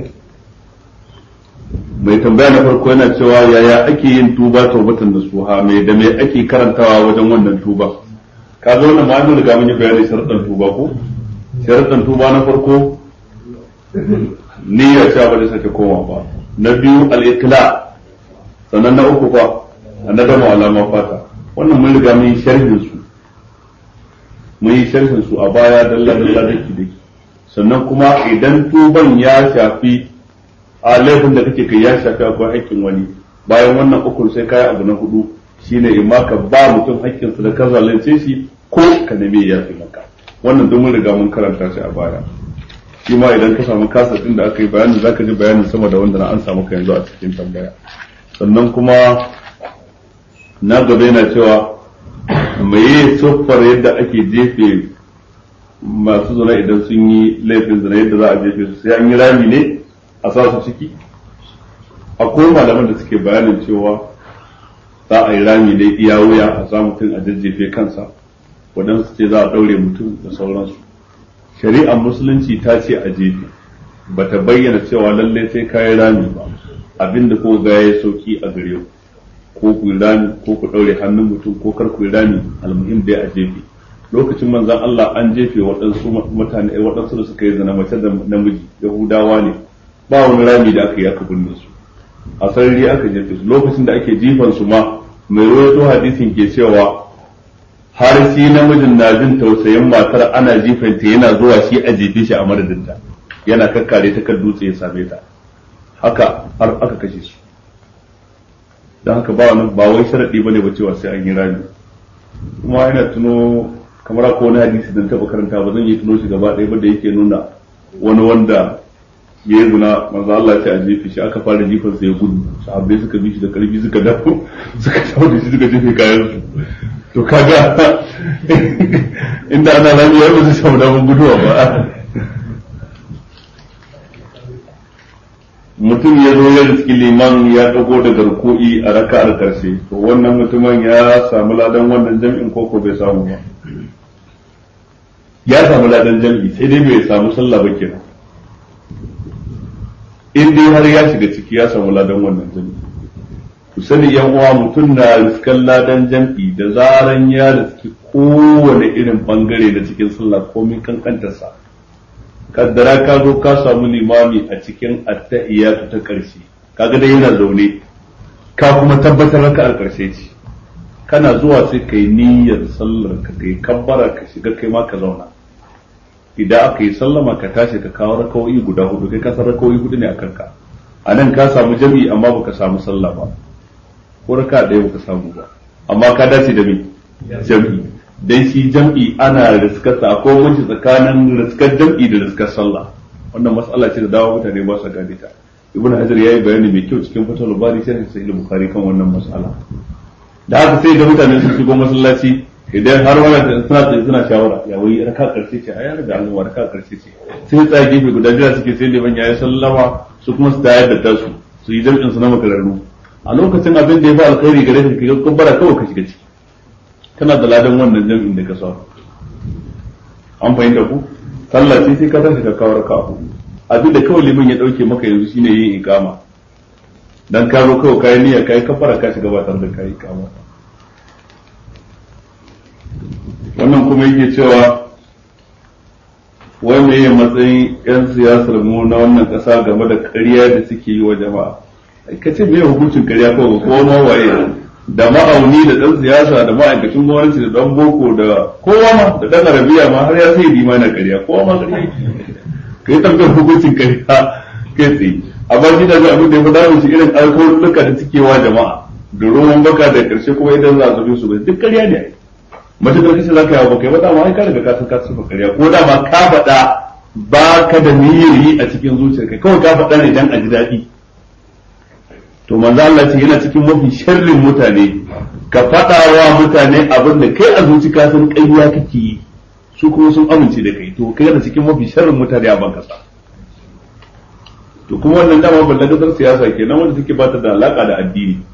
mai tambaya na farko yana cewa yaya ake yin tuba taubatan da suha mai da mai ake karantawa wajen wannan tuba ka zo wannan ma'anin riga mun yi bayanin sharaɗin tuba ko sharaɗin tuba na farko niyyar cewa ba zai sake koma ba na biyu al-iqla sannan na uku fa annadamu alama fata wannan mun riga mun yi sharhin su mun yi sharhin su a baya dalla dalla daki daki sannan kuma idan tuban ya shafi a laifin da kake kai ya shafi akwai haƙƙin wani bayan wannan ukun sai kai abu na hudu shine in ma ka ba mutum haƙƙinsa da ka zalunce shi ko ka nemi ya fi maka wannan don mun riga mun karanta shi a baya shi ma idan ka samu kasa din da aka yi bayani zaka ji bayanin sama da wanda na an samu ka yanzu a cikin tambaya sannan kuma na gaba yana cewa meye siffar yadda ake jefe masu zina idan sun yi laifin zina yadda za a jefe su sai an yi rami ne a sa su ciki akwai malaman da suke bayanin cewa za a yi rami ne iya wuya a sa mutum a jajjefe kansa waɗansu ce za a ɗaure mutum da sauransu shari'ar musulunci ta ce a jefe ba ta bayyana cewa lallai sai kayi rami ba abinda ko ga ya sauki a gare ku ko ku rami ko ku ɗaure hannun mutum ko kar ku rami almuhim dai a jefe lokacin manzon Allah an jefe waɗansu mutane waɗansu da suka yi zina mace da namiji yahudawa ne ba wani rami da aka yi aka binne su a sarari aka jefe su lokacin da ake jifan su ma mai rawaito hadisin ke cewa har shi namijin na jin tausayin matar ana jifanta yana zuwa shi a jefe shi a madadinta yana kakkare ta kan dutse ya same ta haka har aka kashe su don haka ba wani ba wai sharadi bane ba cewa sai an yi rami kuma ina tuno kamar ko wani hadisi da taba karanta ba zan yi tuno shi gaba ɗaya ba da yake nuna wani wanda ya yi guna manzo Allah ya a jefe shi aka fara jifan sa ya gudu sahabbai suka bi shi da karfi suka dafu suka dawo da shi suka jefe kayan su to kaga inda ana rami ya ba su samu damar guduwa ba mutum ya zo ya riski liman ya dago da garku'i a raka'ar karshe to wannan mutumin ya samu ladan wannan jam'in koko bai samu ba ya samu ladan jam'i sai dai bai samu sallah ba kenan in dai har ya shiga ciki ya samu ladan wannan jami'i ku sani yan uwa mutum na riskan ladan jam'i da zaran ya riski kowane irin bangare da cikin sallah komin kankantarsa kaddara ka zo ka samu limami a cikin attahiyatu ta karshe kaga dai yana zaune ka kuma tabbatar raka a karshe ce kana zuwa sai kai niyyar sallar ka kai kabbara ka shiga kai ma ka zauna idan aka yi sallama ka tashi ka kawo rakawoyi guda hudu kai ka san rakawoyi hudu ne a kanka a nan ka samu jami'i amma baka samu sallah ba ko raka ɗaya baka samu ba amma ka dace da me jam'i dai shi jam'i ana riskar sa akwai wani tsakanin riskar jam'i da riskar sallah wannan mas'ala ce da dawo mutane ba su gane ta ibnu hajar yayi bayani mai kyau cikin fatul bari sai sahih bukhari kan wannan mas'ala da haka sai da mutane sun shigo masallaci idan har wani suna tsaye suna shawara ya wai raka karshe ce a yar da Allah raka karshe ce sai tsaya gefe guda jira suke sai liman yayi sallama su kuma su tayar da tasu su yi jam'in su na makararru a lokacin abin da ya fi alkhairi gare ka kai kubbara kawai ka shiga ciki kana da ladan wannan jam'in da ka sa an fahimta ku sallah ce sai ka tashi ka kawo raka hudu abin da kawai liman ya dauke maka yanzu shine yin ikama dan ka zo kawai kayi niyya kayi kafara ka shiga ba tare da kayi ikama wannan kuma yake cewa wai me matsayin yan siyasar mu na wannan kasa game da ƙarya da suke yi wa jama'a ka ce me hukuncin ƙarya ko ko ma waye da ma'auni da dan siyasa da ma'aikacin gwamnati da dan boko da kowa ma da dan arabiya ma har ya sai dima na ƙarya kowa ma ƙarya kai tambayar hukuncin ƙarya kai tsaye amma shi da abin da ya fi damu shi irin alkawarurruka da suke wa jama'a da roman baka da ƙarshe kuma idan za a zabe su ba duk ƙarya ne matukar kace za ka yawo baka yi ba dama ai ka daga ka san ka tsufa ƙarya ko dama ka faɗa ba ka da niyyar yi a cikin zuciyarka kawai ka faɗa ne dan a ji daɗi to manzo Allah ce yana cikin mafi sharrin mutane ka faɗa wa mutane abin da kai a zuci ka san ƙarya kake yi su kuma sun amince da kai to kai yana cikin mafi sharrin mutane a ban kasa to kuma wannan dama ballagadar siyasa kenan wanda take ba ta da alaka da addini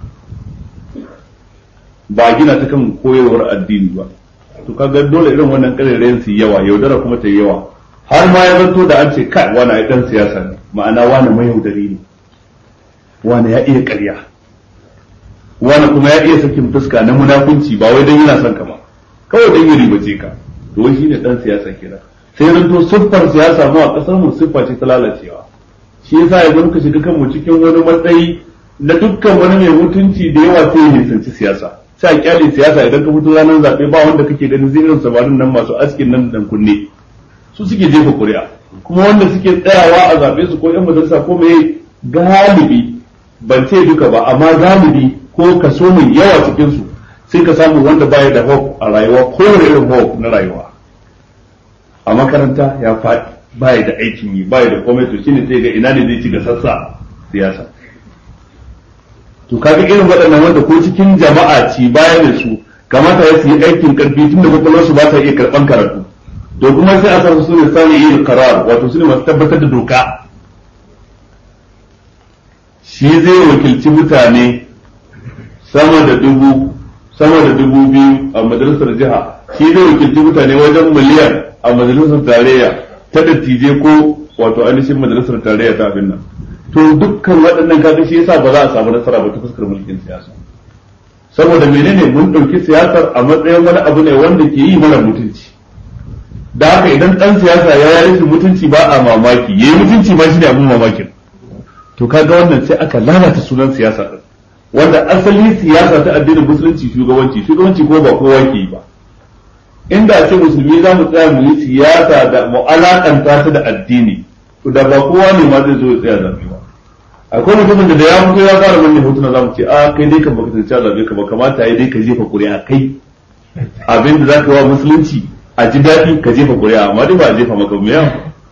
ba gina ta kan koyarwar addini ba to kaga dole irin wannan karerayen su yawa yaudara kuma ta yawa har ma ya zanto da an ce kai wani ai dan siyasa ne ma'ana wani mai yaudari ne wani ya iya ƙarya wani kuma ya iya sakin fuska na munafunci ba wai dan yana son ka ba kawai dan ya ribace ka to wai shine dan siyasa kenan sai zanto siffar siyasa mu a kasar mu siffa ce ta lalacewa shi yasa yanzu muka shiga kanmu cikin wani matsayi na dukkan wani mai mutunci da yawa sai ya nisanci siyasa sai a kyale siyasa idan ka fito ranar zaɓe ba wanda kake ganin zirin samarin nan masu askin nan dan kunne su suke jefa ƙuri'a kuma wanda suke tsayawa a zaɓe su ko yan majalisa ko mai galibi ban ce duka ba amma galibi ko kaso mai yawa cikin su sai ka samu wanda baya da hope a rayuwa ko irin hope na rayuwa a makaranta ya faɗi baya da aikin yi baya da komai to shine sai ga ina ne zai ci ga sassa siyasa to kaga irin waɗannan wanda ko cikin jama'a ci baya da su kamata ya su yi aikin karfi tun da kwakwalwar su ba ta iya karɓan karatu to kuma sai a sa su ne sani yin karar wato su ne masu tabbatar da doka shi zai wakilci mutane sama da dubu sama da dubu biyu a majalisar jiha shi zai wakilci mutane wajen miliyan a majalisar tarayya ta dattijai ko wato ainihin majalisar tarayya ta abin nan to dukkan waɗannan kaga shi yasa ba za a samu nasara ba ta fuskar mulkin siyasa saboda menene mun ɗauki siyasar a matsayin wani abu ne wanda ke yi mana mutunci da haka idan ɗan siyasa ya yi mutunci ba a mamaki yayi mutunci ma shi ne abin mamakin to kaga wannan sai aka lalata sunan siyasa din wanda asali siyasa ta addinin musulunci shugabanci shugabanci ko ba kowa ke yi ba inda a ce musulmi za mu tsaya mu yi siyasa da mu alakanta ta da addini to da ba kowa ne ma zai zo ya tsaya zabe ba akwai mutumin da ya fito ya fara manne hotuna za mu ce a kai dai kan baka tantance zabe ka ba kamata yayi dai ka jefa ƙuri'a kai abin da zaka wa musulunci a ji daɗi ka jefa ƙuri'a amma dai ba a jefa maka mu yawa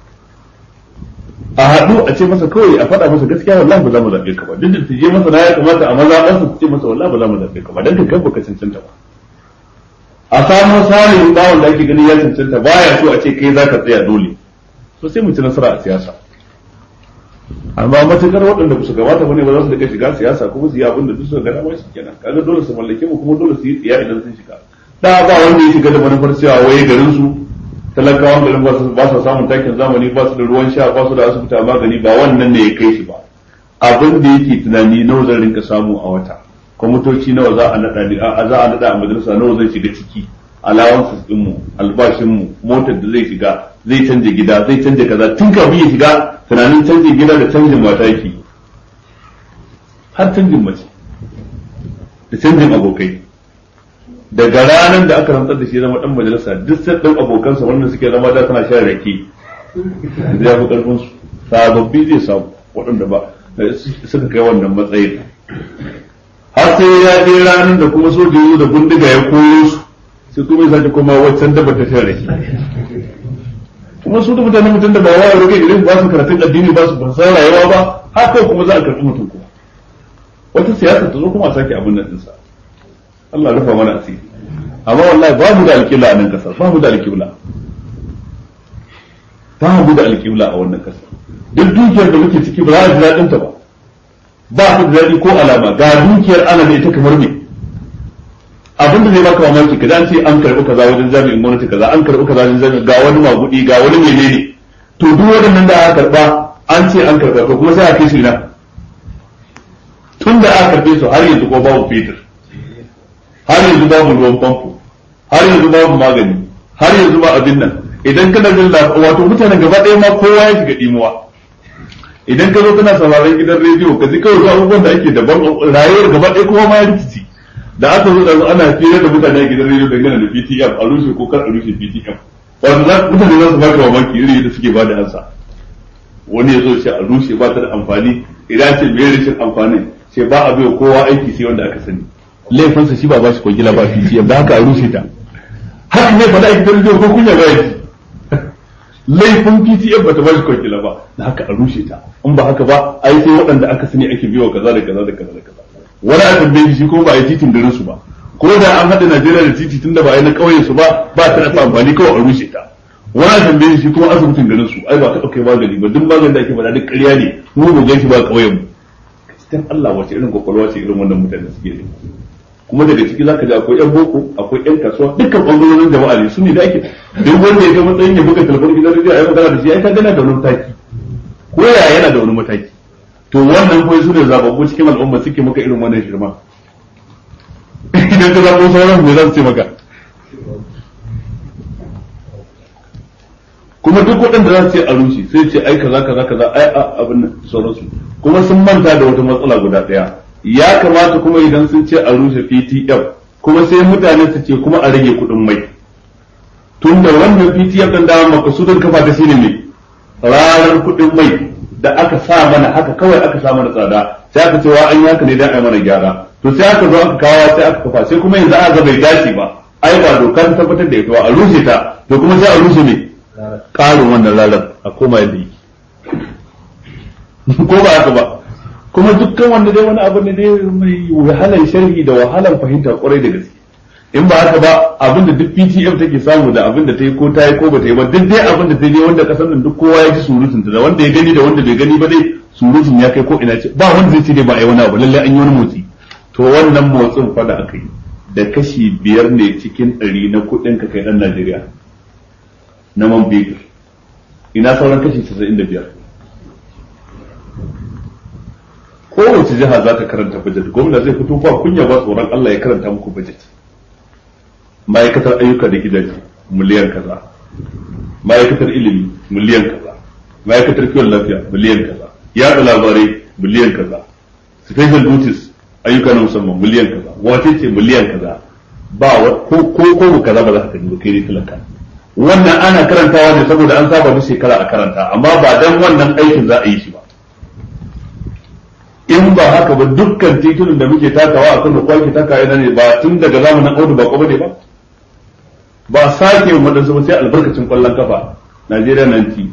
a haɗu a ce masa kawai a faɗa masa gaskiya wallahi ba za mu zaɓe ka ba duk da ta je masa na ya kamata a maza ɗansa su ce masa wallahi ba za mu zaɓe ka ba dan ka kai baka cancanta ba a samu salihin bawon da ake ganin ya cancanta baya so a ce kai za ka tsaya dole so sai mu ci nasara a siyasa amma matukar waɗanda ba su gabata bane ba za su daga shiga siyasa kuma su yi abin da duk suka gana wai su kenan kaga dole su mallake mu kuma dole su yi tsiya idan sun shiga da ba wanda ya shiga da manufar cewa waye garin su talakawan garin ba su samun takin zamani ba su da ruwan sha ba su da asibiti magani ba wannan ne ya kai shi ba abin da yake tunani nawa zan rinka samu a wata kwamitoci nawa za a naɗa ni a za a naɗa a majalisa nawa zai shiga ciki alawansu din mu albashin mu motar da zai shiga zai canja gida zai canja kaza tun kafin ya shiga tunanin canjin gida da canjin mata yake har canjin mace da canjin abokai daga ranar da aka rantsar da shi zama dan majalisa duk sai dan abokansa wannan suke zama da suna shan rake zai fi karfin su sababbi zai samu waɗanda ba suka kai wannan matsayin har sai ya je ranar da kuma soja zo da bindiga ya koyo su sai kuma ya sake koma waccan da bata shan rake kuma su da mutane mutum da ba wa ya rage idan ba su karatun addini ba su ban san rayuwa ba haka kuma za a karɓi mutum kuma wata siyasa ta zo kuma a sake abin nan ɗinsa Allah rufa mana asiri amma wallahi babu da alƙibla a nan kasar babu da alƙibla babu da alƙibla a wannan kasar duk dukiyar da muke ciki ba za a ji daɗin ta ba ba ta da daɗi ko alama ga dukiyar ana da ita kamar me abin da zai baka mamaki kaza an ce an karɓi kaza wajen jami'in gwamnati kaza an karɓi kaza wajen jami'in ga wani magudi ga wani menene to duk waɗannan da aka karɓa an ce an karɓa to kuma sai a kai su ina tun da aka karɓe su har yanzu ko babu fetur har yanzu babu ruwan famfo har yanzu babu magani har yanzu ba abin nan idan kana jin wato mutanen gaba ɗaya ma kowa ya shiga dimuwa idan ka zo kana sauraron gidan rediyo ka ji kawai abubuwan da ake daban rayuwar gaba ɗaya kowa ma ya rikici da aka zo da ana fira da mutane a gidan rediyo dangane da PTM a rushe ko kar a rushe PTM wato za mutane za su baka mamaki iri da suke bada ansa wani ya zo ce a rushe ba ta da amfani idan ce me rashin amfani ce ba a bai kowa aiki sai wanda aka sani laifinsa shi ba ba shi kwangila ba PTM da haka a rushe ta haka ne faɗa a gidan rediyo ko kunya ba yaki laifin PTF bata ba shi kwangila ba da haka a rushe ta in ba haka ba ai sai waɗanda aka sani ake biyo kaza da kaza da kaza da kaza wani a tambaye shi ko ba a yi titin garin su ba ko da an haɗa Najeriya da titi tunda ba a yi na ƙauyen su ba ba ta da amfani kawai a rushe ta wani a tambaye shi kuma asibitin garin su ai ba ka ɗauke magani ba duk maganin da ake faɗa duk ƙarya ne mu mu gan shi ba ƙauyen mu dan Allah wace irin kwakwalwa ce irin wannan mutane suke ne kuma daga ciki zaka ji akwai yan boko akwai yan kasuwa dukkan bangarorin jama'a ne su ne da ake duk wanda ya ga matsayin ya buga telefon gidan rediyo a yi magana da shi ai ka gana da wani mataki ko ya yana da wani mataki to wannan kuma su ne zababbu cikin al'umma suke maka irin wannan shirma idan ka zabo sauran me za su ce maka kuma duk waɗanda za su ce a rushe sai ce ai kaza kaza kaza ai abin nan sauransu kuma sun manta da wata matsala guda ɗaya ya kamata kuma idan sun ce a rushe PTF kuma sai mutane su ce kuma a rage kuɗin mai tun da wannan PTF ɗin da makasudin kafa ta shine ne ranar kuɗin mai da aka sa mana haka kawai aka sa mana tsada sai aka cewa an yi haka ne dan ai mana gyara to sai aka zo aka kawo sai aka kafa sai kuma yanzu aka bai dace ba ai ba doka ta tabbatar da ita ba a rushe ta to kuma sai a rushe ne ƙarin wannan ranar a koma yadda yake ko ba haka ba kuma dukkan wanda dai wani abu ne dai mai wahalar sharhi da wahalar fahimta kwarai da gaske in ba haka ba abinda duk PTF take samu da abinda ta yi ko ta yi ko ba ta yi ba duk dai abinda ta yi wanda kasar nan duk kowa ya ji surutun ta da wanda ya gani da wanda bai gani ba dai surutun ya kai ko ina ce ba wanda zai ce dai ba a yi wani abu lallai an yi wani motsi to wannan motsin fa da aka yi da kashi biyar ne cikin ɗari na kuɗin ka kai ɗan Najeriya na man fetur ina sauran kashi casa'in da biyar kowace jiha za ta karanta budget gwamna zai fito ba kunya ba tsoron Allah ya karanta muku budget ma'aikatar ayyuka da gidaje miliyan kaza ma'aikatar ilimi miliyan kaza ma'aikatar kiwon lafiya miliyan kaza yaɗa labarai miliyan kaza special duties ayyuka na musamman miliyan kaza wace ce miliyan kaza ba ko ko ko kaza ba za ka gani ba kai ne talaka wannan ana karantawa ne saboda an saba da shekara a karanta amma ba dan wannan aikin za a yi shi ba in ba haka ba dukkan titunan da muke takawa a kan da kwaki taka ina ne ba tun daga zamanin audu ba ko ne ba ba sake yin waɗansu ba sai albarkacin kwallon kafa Najeriya nan ci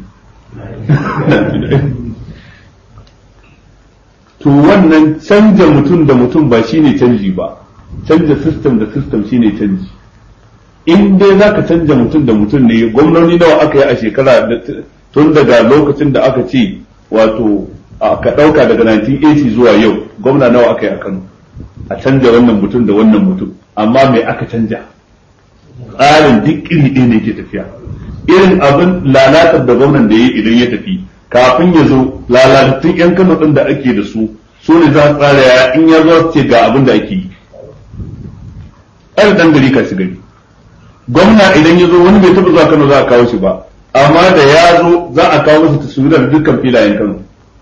to wannan canja mutum da mutum ba shine canji ba canja system da system shine canji in dai za ka canja mutum da mutum ne gwamnoni nawa aka yi a shekara tun daga lokacin da aka ce wato ka ɗauka daga 1980 zuwa yau gwamna nawa aka yi a kano a canja wannan mutum da wannan mutum amma mai aka canja tsarin duk iri ɗaya ne ke tafiya irin abin lalatar da gwamnan da ya idan ya tafi kafin ya zo lalatattun yan kano din da ake da su su ne za a tsara ya in ya zo ce ga abin da ake yi ai dan gari ka shi gari gwamna idan ya zo wani bai taɓa zuwa kano za a kawo shi ba amma da ya zo za a kawo masa taswirar dukkan filayen kano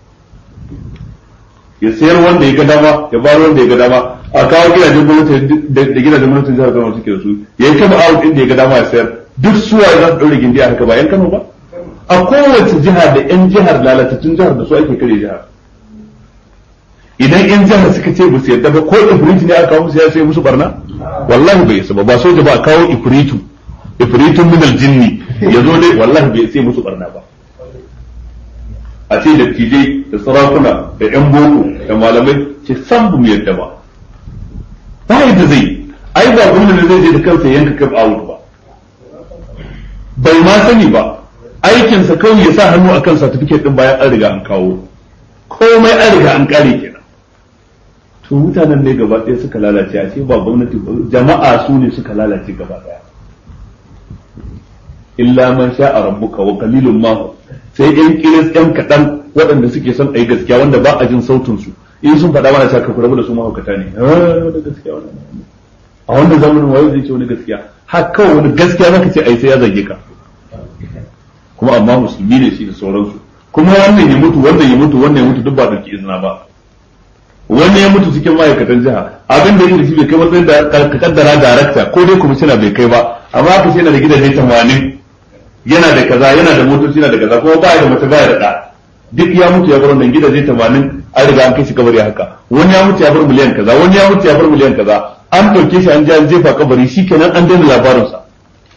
ya sayar wanda ya ga dama ya bar wanda ya ga dama a kawo gidajen gwamnati da gidajen gwamnatin jihar Kano suke da su ya yi kama out inda ya ga dama ya sayar duk suwa za su ɗaure gindi a haka ba yan Kano ba a kowace jiha da yan jihar lalatattun jihar da su ake kare jihar idan yan jihar suka ce ba su yarda ba ko ifritu ne aka kawo musu ya sai musu barna wallahi bai isa ba ba soja ba a kawo ifritu ifritun min aljinni ya zo dai wallahi bai sai musu barna ba a ce da tijai da sarakuna da yan boko da malamai ce san bu mu yadda ba ba yadda zai ai ba gwamnati ne zai je da kansa yanka kaf out ba bai ma sani ba aikinsa kawai ya sa hannu akan certificate din bayan an riga an kawo komai an riga an kare kenan to mutanen ne gaba ɗaya suka lalace a ce ba gwamnati jama'a su ne suka lalace gaba ɗaya illa man sha'a rabbuka wa qalilun ma sai yan kiris yan kaɗan waɗanda suke son a yi gaskiya wanda ba a jin sautin su in sun faɗa mana shaka rabu da su mahaukata ne da gaskiya a wanda zamanin wayo zai ce wani gaskiya har kawai wani gaskiya zaka ce ai sai ya zage ka kuma amma musulmi ne shi da sauransu kuma wannan ya mutu wannan ya mutu wannan ya mutu duk ba da izina ba wani ya mutu cikin ma'aikatan jiha abin da yake shi bai kai matsayin da ka kaddara darakta ko dai kwamishina bai kai ba amma aka ce yana da gidaje tamanin yana da kaza yana da motoci yana da kaza kuma baya da mace baya da ɗa duk ya mutu ya bar wannan gidaje tamanin an riga an kai shi kabari haka wani ya mutu ya bar miliyan kaza wani ya mutu ya bar miliyan kaza an ɗauke shi an je an jefa kabari shi kenan an daina labarinsa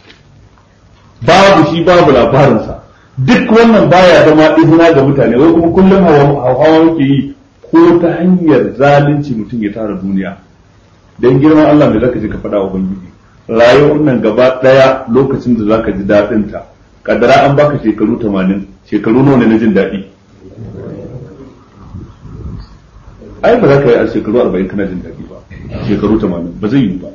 babu shi babu labarinsa duk wannan baya zama izina ga mutane wai kuma kullum hawa muke yi ko ta hanyar zalunci mutum ya tara duniya dan girman Allah mai zaka je ka faɗa wa ubangiji rayuwar nan gaba ɗaya lokacin da zaka ji daɗin ta kadara an baka shekaru 80 shekaru nawa ne na jin daɗi ai ba za ka yi a shekaru 40 kana jin daɗi ba shekaru 80 ba zai yi ba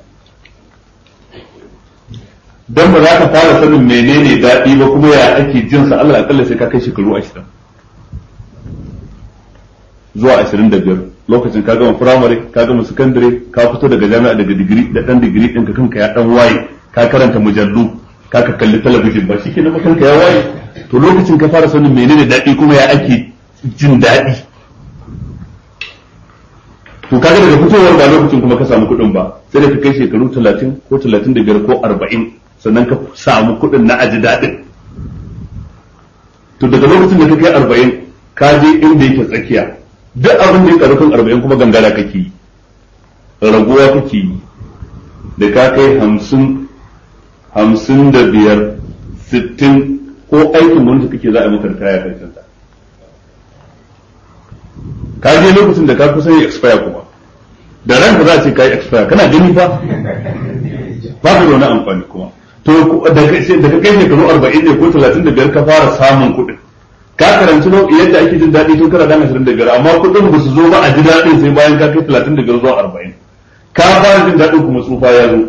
dan ba za ka fara sanin menene daɗi ba kuma ya ake jin sa Allah akalla sai ka kai shekaru 20 zuwa 25 lokacin ka gama firamare ka gama sakandare ka fito daga jami'a daga digiri da dan digiri din ka kanka ya dan waye ka karanta mujallu ka ka kalli talabijin ba shike nan kanka ya waye to lokacin ka fara sanin menene daɗi kuma ya ake jin daɗi to kaga daga fitowar ba lokacin kuma ka samu kuɗin ba sai da ka kai shekaru 30 ko 35 ko 40 sannan ka samu kuɗin na aji daɗin to daga lokacin da ka kai 40 ka je inda yake tsakiya duk abin da ya karu kan 40 kuma gangara kake yi raguwa kake yi da ka kai 50 hamsin da biyar sittin ko aikin wanda kake za a maka da kaya karshen ta ka je lokacin da ka kusa yi expire kuma da ranka za a ce ka yi expire kana gani fa ba ka da wani amfani kuma to da ka kai shekaru arba'in ne ko talatin da biyar ka fara samun kuɗin ka karanci yadda ake jin daɗi tun kana dan ashirin da biyar amma kuɗin ba su zo ba a ji daɗin sai bayan ka kai talatin da biyar zuwa arba'in ka fara jin daɗin kuma tsufa ya zo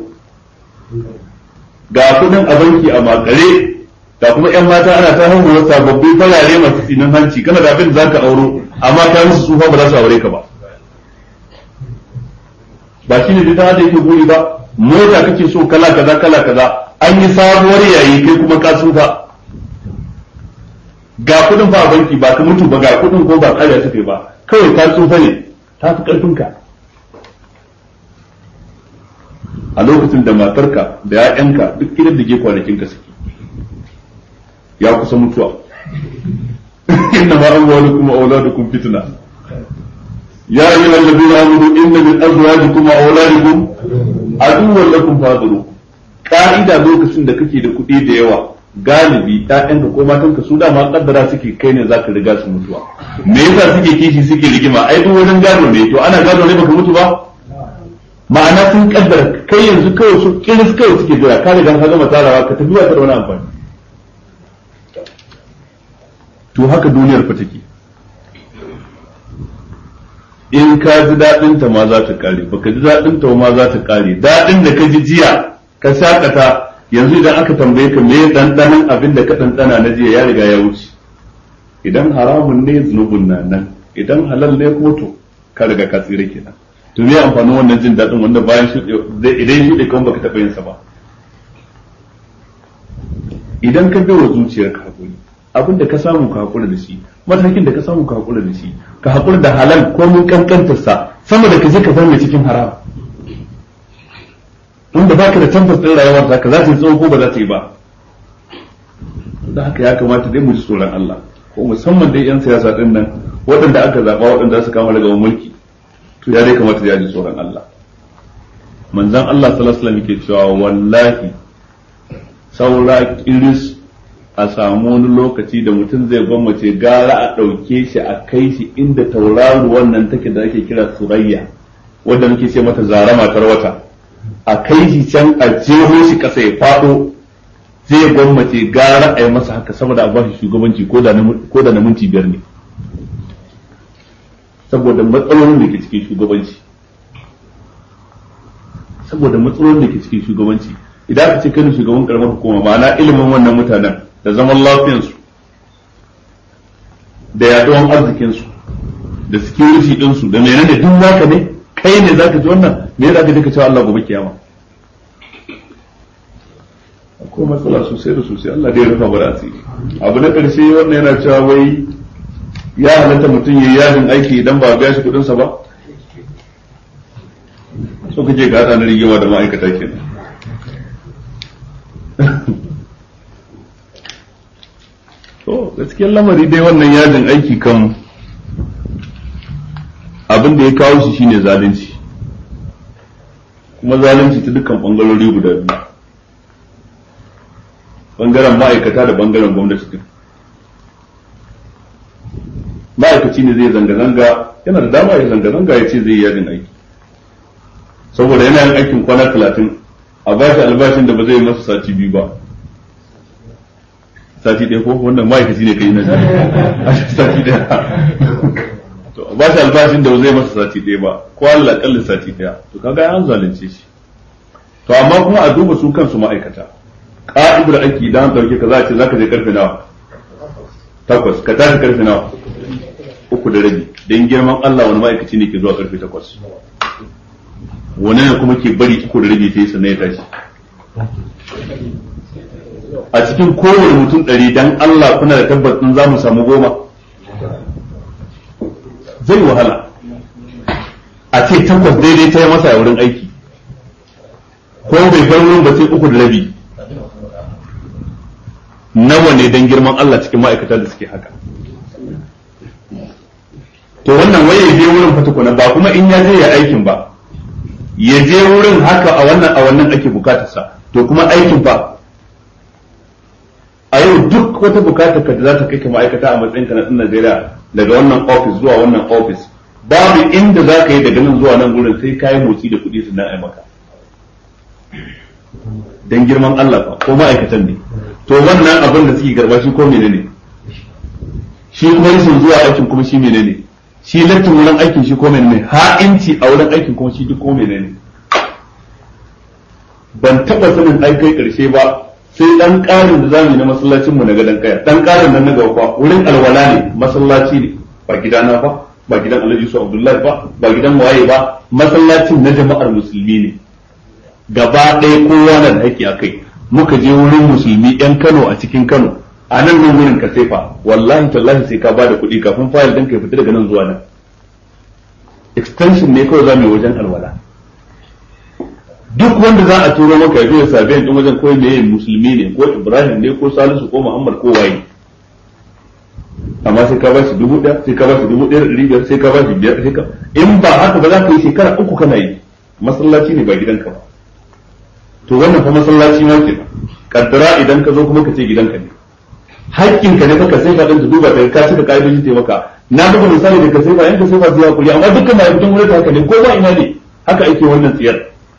ga kuɗin a banki a makare ga kuma yan mata ana ta hango sababbi farare masu tsinin hanci kana da abin da zaka auro amma ka musu tsufa ba za su aure ka ba ba shine duk da yake buri ba mota kake so kala kaza kala kaza an yi sabuwar yayi kai kuma ka tsufa ga kudin ba a banki ba ka mutu ba ga kudin ko ba kariya suke ba kawai ka tsufa ne ta fi karfin ka a lokacin da matarka da ya'yanka duk gidan da ke kwanakin ka suke ya kusa mutuwa inna ma amwalukum wa auladukum fitna ya ayyuha alladhina amanu inna min azwajikum wa auladikum aduwwan lakum fadhuru ka'ida lokacin da kake da kuɗi da yawa galibi ƴaƴanka ko matanka su dama kaddara suke kai ne zaka riga su mutuwa me yasa suke kishi suke rigima ai duk wajen gado ne to ana gado ne baka mutu ba ma'ana sun kaddara kai yanzu kawai su kiris kawai suke jira ka riga ka gama tarawa ka tafi ba ta da wani amfani to haka duniyar fa take in ka ji daɗin ta ma za ta kare baka ji daɗin ta ma za ta kare daɗin da ka ji jiya ka shakata yanzu idan aka tambaye ka me dandanan abin da ka dandana na jiya ya riga ya wuce idan haramun ne zunubin na nan idan halal ne ko to ka riga ka tsira kenan to me amfanin wannan jin daɗin wanda bayan shi idan shi da kuma baka taɓa yin sa ba idan ka bi wa zuciyarka hakuri abin da ka samu ka hakura da shi matakin da ka samu ka hakura da shi ka hakura da halal ko mun kankantar sa sama da ka je ka zama cikin haram inda baka da tabbas din rayuwar ta ka za ta yi tsawo ko ba za ta yi ba da haka ya kamata dai mu ji tsoron Allah ko musamman dai yan siyasa din nan waɗanda aka zaɓa waɗanda su kama daga mulki to ya dai kamata ya ji tsoron Allah manzon Allah sallallahu alaihi wasallam yake cewa wallahi saura kiris a samu wani lokaci da mutum zai gwammace gara a ɗauke shi a kai shi inda tauraro wannan take da ake kira surayya wanda muke ce mata zara matar wata a kai shi can a jeho shi ƙasa ya faɗo zai gwammace gara a yi masa haka saboda a bashi shugabanci ko da na minti biyar ne saboda matsalolin da ke cikin shugabanci saboda matsalolin da ke cikin shugabanci idan aka ce kai shugaban karamar hukuma ma'ana ilimin wannan mutanen da zaman lafiyansu da yaduwan arzikinsu da security ɗinsu da menene da duk zaka ne kai ne zaka ji wannan me zaka je ka cewa Allah gobe kiyama akwai matsala sosai da sosai Allah dai rufa bara asiri abu na karshe wannan yana cewa wai ya halatta mutum yayi yajin aiki idan ba a biya shi kuɗin sa ba so kaje ga hada na rigima da ma'aikata kenan to gaskiyar lamari dai wannan yajin aiki kan abin da ya kawo shi shine zalunci kuma zalunci ta dukkan bangarori guda biyu bangaren ma'aikata da bangaren gwamnati din ma'aikaci ne zai zanga-zanga yana da dama ya zanga-zanga ya ce zai yi yajin aiki saboda yana yin aikin kwana talatin a ba shi albashin da ba zai masa sati biyu ba sati ɗaya ko wannan ma'aikaci ne kai na sati ɗaya to a ba shi albashin da ba zai masa sati ɗaya ba ko Allah kalli sati ɗaya to kaga an zalunce shi to amma kuma a duba su kansu ma'aikata ka'idar aiki idan an dauke ka za a ce zaka je karfe nawa takwas ka tashi karfe nawa uku da rabi dan girman Allah wani ma'aikaci ne ke zuwa karfe takwas wani ne kuma ke bari uku da rabi sai sannan ya tashi a cikin kowane mutum ɗari dan Allah kuna da tabbacin za mu samu goma zai wahala a ce takwas daidai ta yi masa a wurin aiki ko bai bar wurin ba sai uku da rabi nawa ne dan girman Allah cikin ma'aikata da suke haka to wannan waye je wurin fatukuna ba kuma in ya je ya aikin ba ya je wurin haka a wannan a wannan ake bukatarsa to kuma aikin fa a yau duk wata bukatar ka da za ta kai ka ma'aikata a matsayin ka na ɗan Najeriya daga wannan office zuwa wannan office babu inda za ka yi daga nan zuwa nan gurin sai ka yi motsi da kuɗi sannan ai maka dan girman Allah fa ko ma'aikatan ne to wannan abin da suke garba shi ko menene shi kuma rashin zuwa aikin kuma shi menene shi lattin wurin aikin shi ko menene ha'inci a wurin aikin kuma shi duk ko menene ban taba sanin ai kai karshe ba sai dan karin da zamu na masallacin mu na gadan kaya dan karin nan na gaba wurin alwala ne masallaci ne ba gidana ba ba gidan Alhaji Su Abdullahi ba ba gidan waye ba masallacin na jama'ar musulmi ne gaba ɗaya kowa na da haƙƙi a kai muka je wurin musulmi yan Kano a cikin Kano a nan nan wurin ka sefa wallahi tallahi sai ka ba da kuɗi kafin fayil ɗin ka fita daga nan zuwa nan extension ne kawai za mu yi wajen alwala duk wanda za a turo maka ya zo ya sabi ɗin wajen ko ne musulmi ne ko Ibrahim ne ko Salisu ko Muhammad ko waye amma sai ka ba shi dubu ɗaya sai ka ba shi dubu ɗaya da ɗari biyar sai ka ba shi biyar sai ka in ba haka ba za ka yi shekara uku kana yi masallaci ne ba gidanka ba to wannan fa masallaci ma kenan kaddara idan ka zo kuma ka ce gidanka ne haƙƙin ka ne fa ka sai ka danta duba daga ka cika ka'idoji ta maka na buga misali da ka sai ba yanka sai ba sai hakuri amma dukkan mai fitan wurin haka ne ko ba ina ne haka ake wannan tsiyar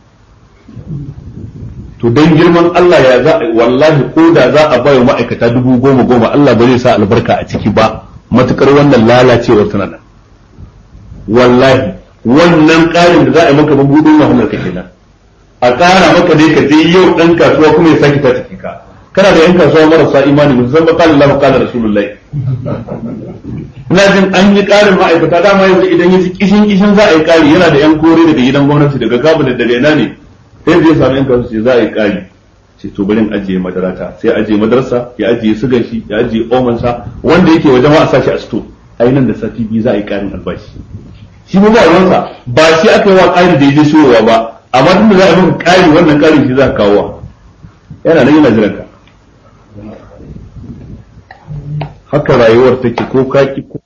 to dan girman Allah ya za wallahi ko da za a bayo ma'aikata dubu goma goma Allah ba zai sa albarka a ciki ba matukar wannan lalacewar tana nan wallahi wannan ƙarin da za a yi maka mabudin wahalar ka kenan a ƙara maka dai ka je yau ɗan kasuwa kuma ya sake ta tafi ka kana da yan kasuwa marasa imani musamman ba kala Allah kala Rasulullahi ina jin an yi ƙarin ma'aikata dama yanzu idan ya ji kishin kishin za a yi ƙari yana da yan kore daga gidan gwamnati daga kabinet daga ina ne sai zai samu yan kasuwa za a yi ƙari ce to bari in ajiye madarata sai ajiye madarasa ya ajiye sugan shi ya ajiye omansa wanda yake wajen ma a sashi a sto ai nan da sati biyu za a yi ƙarin albashi shi ba ruwansa ba shi aka yi wa ƙari da ya je siyowa ba amma tun da za a yi maka ƙari wannan ƙarin shi za ka kawo yana nan yana jiran ka haka rayuwar take ko kaki ko